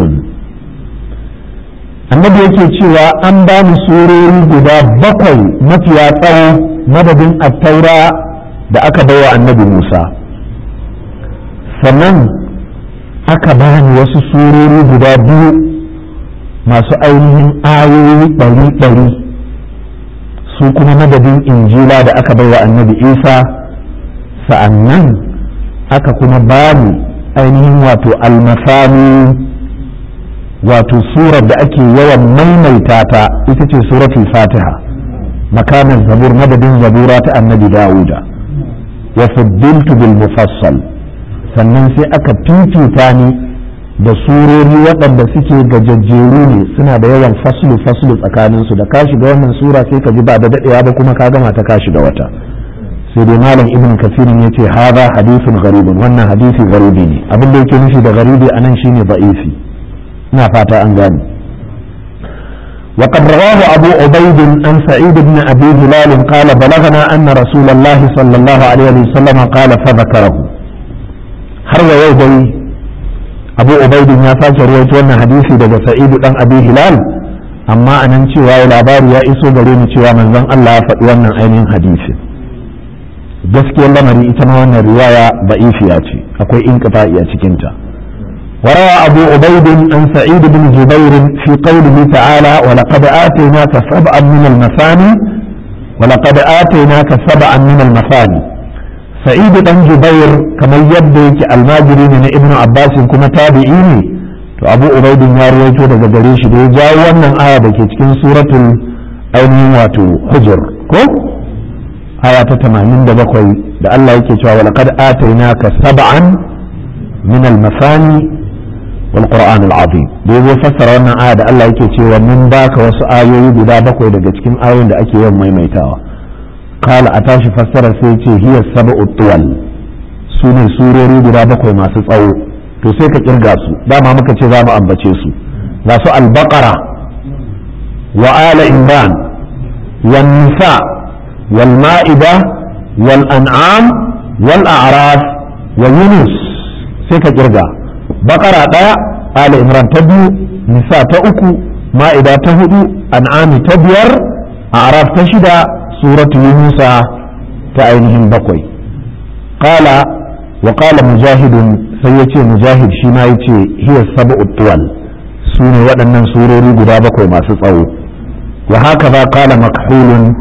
annabi yake cewa an ba ni surori guda bakwai mafiya tsawo madadin attaura da aka baiwa annabi musa sannan aka ba ni wasu surori guda biyu masu ainihin ayoyi ɗari-ɗari su kuma madadin injila da aka baiwa annabi isa sa'annan aka kuma bani ainihin wato almasani wato surar da ake yawan maimaita ta ita ce suratul fatiha makamin zabur madadin zabura ta annabi dawuda wa fuddiltu bil mufassal sannan sai aka fifita ni da surori waɗanda suke gajajjeru ne suna da yawan faslu faslu tsakanin su da ka shiga wannan sura sai ka ji ba da daɗewa ba kuma ka gama ta ka shiga wata sai dai malam ibn kasirin ya ce haza hadisun garibin wannan hadisi garibi ne abin da yake nufi da garibi a nan shine ba'ifi ina fata an gane وقد رواه أبو عبيد عن سعيد بن أبي هلال قال بلغنا أن رسول الله صلى الله عليه وسلم قال فذكره har wa yau dai abu ubaidin ya sake ruwaito wannan hadisi daga sa'idu dan abi hilal amma anan cewa ya labari ya iso gare ni cewa manzon Allah ya faɗi wannan ainihin hadisi gaskiyar lamari ita ma wannan riwaya ba'ifiya ce akwai inqita'i a cikin ta وروى أبو عبيد عن سعيد بن جبير في قوله تعالى ولقد آتيناك سبعا من المثاني ولقد آتيناك سبعا من المثاني سعيد بن جبير كما يبدو الماجري من ابن عباس كما تابعيني to abu ubaidin ya ruwaito daga gare shi da ya jawo wannan aya da ke cikin suratul ainihin wato hujur ko aya ta 87 da Allah yake cewa wa laqad atainaka sab'an min al-masani wal qur'an al-azim da yazo fassara wannan aya da Allah yake cewa mun baka wasu ayoyi guda bakwai daga cikin ayoyin da ake yawan maimaitawa kala a tashi fassara sai ce hiya sab'u tuwal su ne surori guda bakwai masu tsawo to sai ka kirga su dama muka ce za mu ambace su ga su al-baqara wa ala imran wan nisa wal ma'ida wal an'am wal a'raf wa yunus sai ka kirga baqara daya ala imran ta biyu nisa ta uku ma'ida ta hudu an'ami ta biyar a'raf ta shida suratu yunusa ta ainihin bakwai qala wa qala mujahidun sai yace mujahid shi ma yace hiya sab'u tuwal su ne waɗannan surori guda bakwai masu tsawo wa haka ba qala makhulun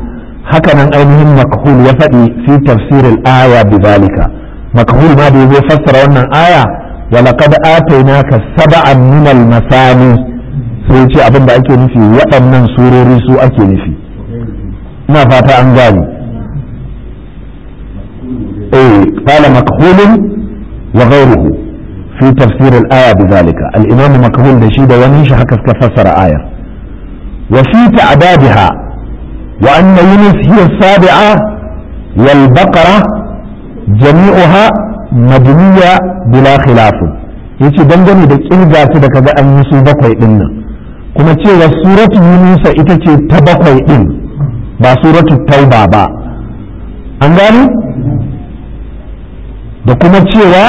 haka nan ainihin makhul ya faɗi fi tafsirin aya bi zalika makhul ma da ya fassara wannan aya wa laqad atainaka sab'an min al-masani sai ce abin da ake nufi waɗannan surori su ake nufi ina fata an gani eh qala makhul wa ghayruhu fi tafsir al-aya bi zalika al-imam makhul da shi da wani shi haka suka fassara ayar wa fi ta'dadiha وأن يونس هي السابعة والبقرة جميعها مدنية بلا خلاف yace dangane da kirga su da kaga an yi su bakwai din nan kuma cewa suratu yunusa ita ce ta bakwai din ba suratu tauba ba an gani da kuma cewa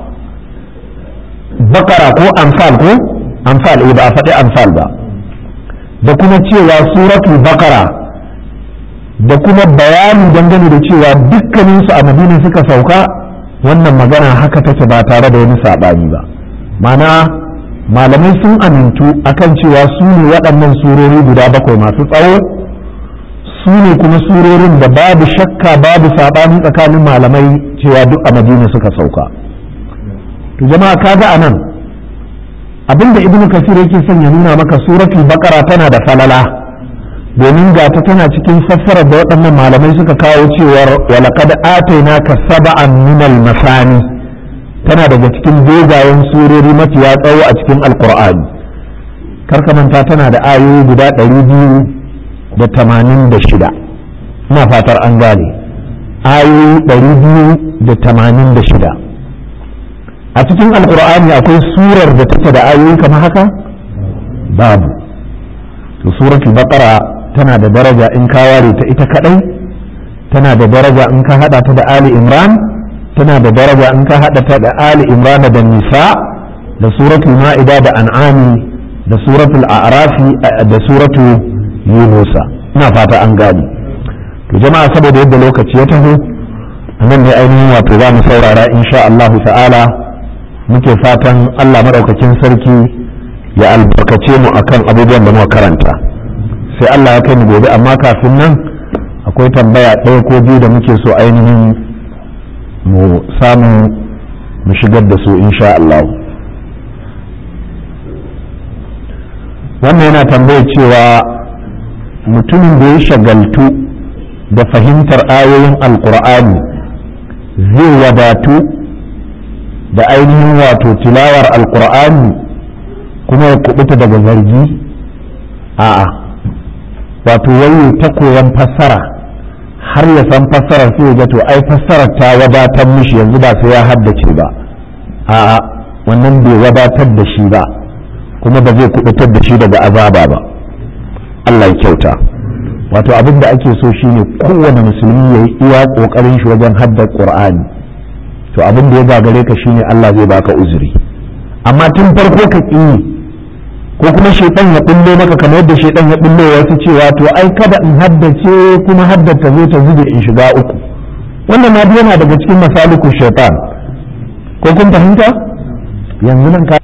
bakara ko amfal ko amfal ba a faɗi amfal ba da kuma cewa suratu bakara da kuma bayani dangane da cewa dukkaninsu a madina suka sauka wannan magana haka take ba tare da wani saɓani ba mana malamai sun amintu akan cewa su ne waɗannan surori guda bakwai masu tsawo su ne kuma surorin da babu shakka babu saɓani tsakanin malamai cewa duk a madina suka sauka to jama'a kaga a nan abinda ibnu kasir yake son ya nuna maka suratul baqara tana da falala domin ga ta tana cikin fassarar da waɗannan malamai suka kawo cewar walaqad atainaka sab'an min al-masani tana daga cikin dogayen surori mafiya tsawo a cikin alqur'ani karka manta tana da ayoyi guda ɗari biyu da tamanin da shida ina fatar an gane ayoyi ɗari biyu da tamanin da shida a cikin alqur'ani akwai surar da take da ayoyi kamar haka babu to suratul baqara tana da daraja in ka ware ta ita kadai tana da daraja in ka hada ta da ali imran tana da daraja in ka hada ta da ali imran da nisa da suratul ma'ida da an'ami da suratul a'rafi da suratul yunusa ina fata an gane to jama'a saboda yadda lokaci ya taho nan ne ainihin wato za mu saurara insha Allah ta'ala muke fatan Allah madaukakin sarki ya albarkace mu akan abubuwan da muka karanta sai Allah ya kai mu gobe amma kafin nan akwai tambaya ɗaya ko biyu da muke so ainihin mu samu mu shigar da su insha Allah wannan yana tambaya cewa mutumin da ya shagaltu da fahimtar ayoyin alkur'ani zai wadatu da ainihin wato tilawar alkur'ani kuma ya kubuta daga zargi a'a wato wayo ta koyan fassara har ya san fassarar sai ya ga to ai fassarar ta wadatar mishi yanzu ba sai ya haddace ba a'a wannan bai wadatar da shi ba kuma ba zai kubutar da shi daga azaba ba Allah ya kyauta wato abin da ake so shine kowane musulmi ya yi iya kokarin shi wajen haddar qur'ani to abin da ya gagare ka shine Allah zai baka uzuri amma tun farko ka ƙi ko kuma shaitan ya bullo maka kamar yadda shaitan ya bullo wasu cewa to ai kada in haddace kuma haddata zai ta zube in shiga uku wannan ma yana daga cikin masaliku shaitan ko kun fahimta yanzu nan ka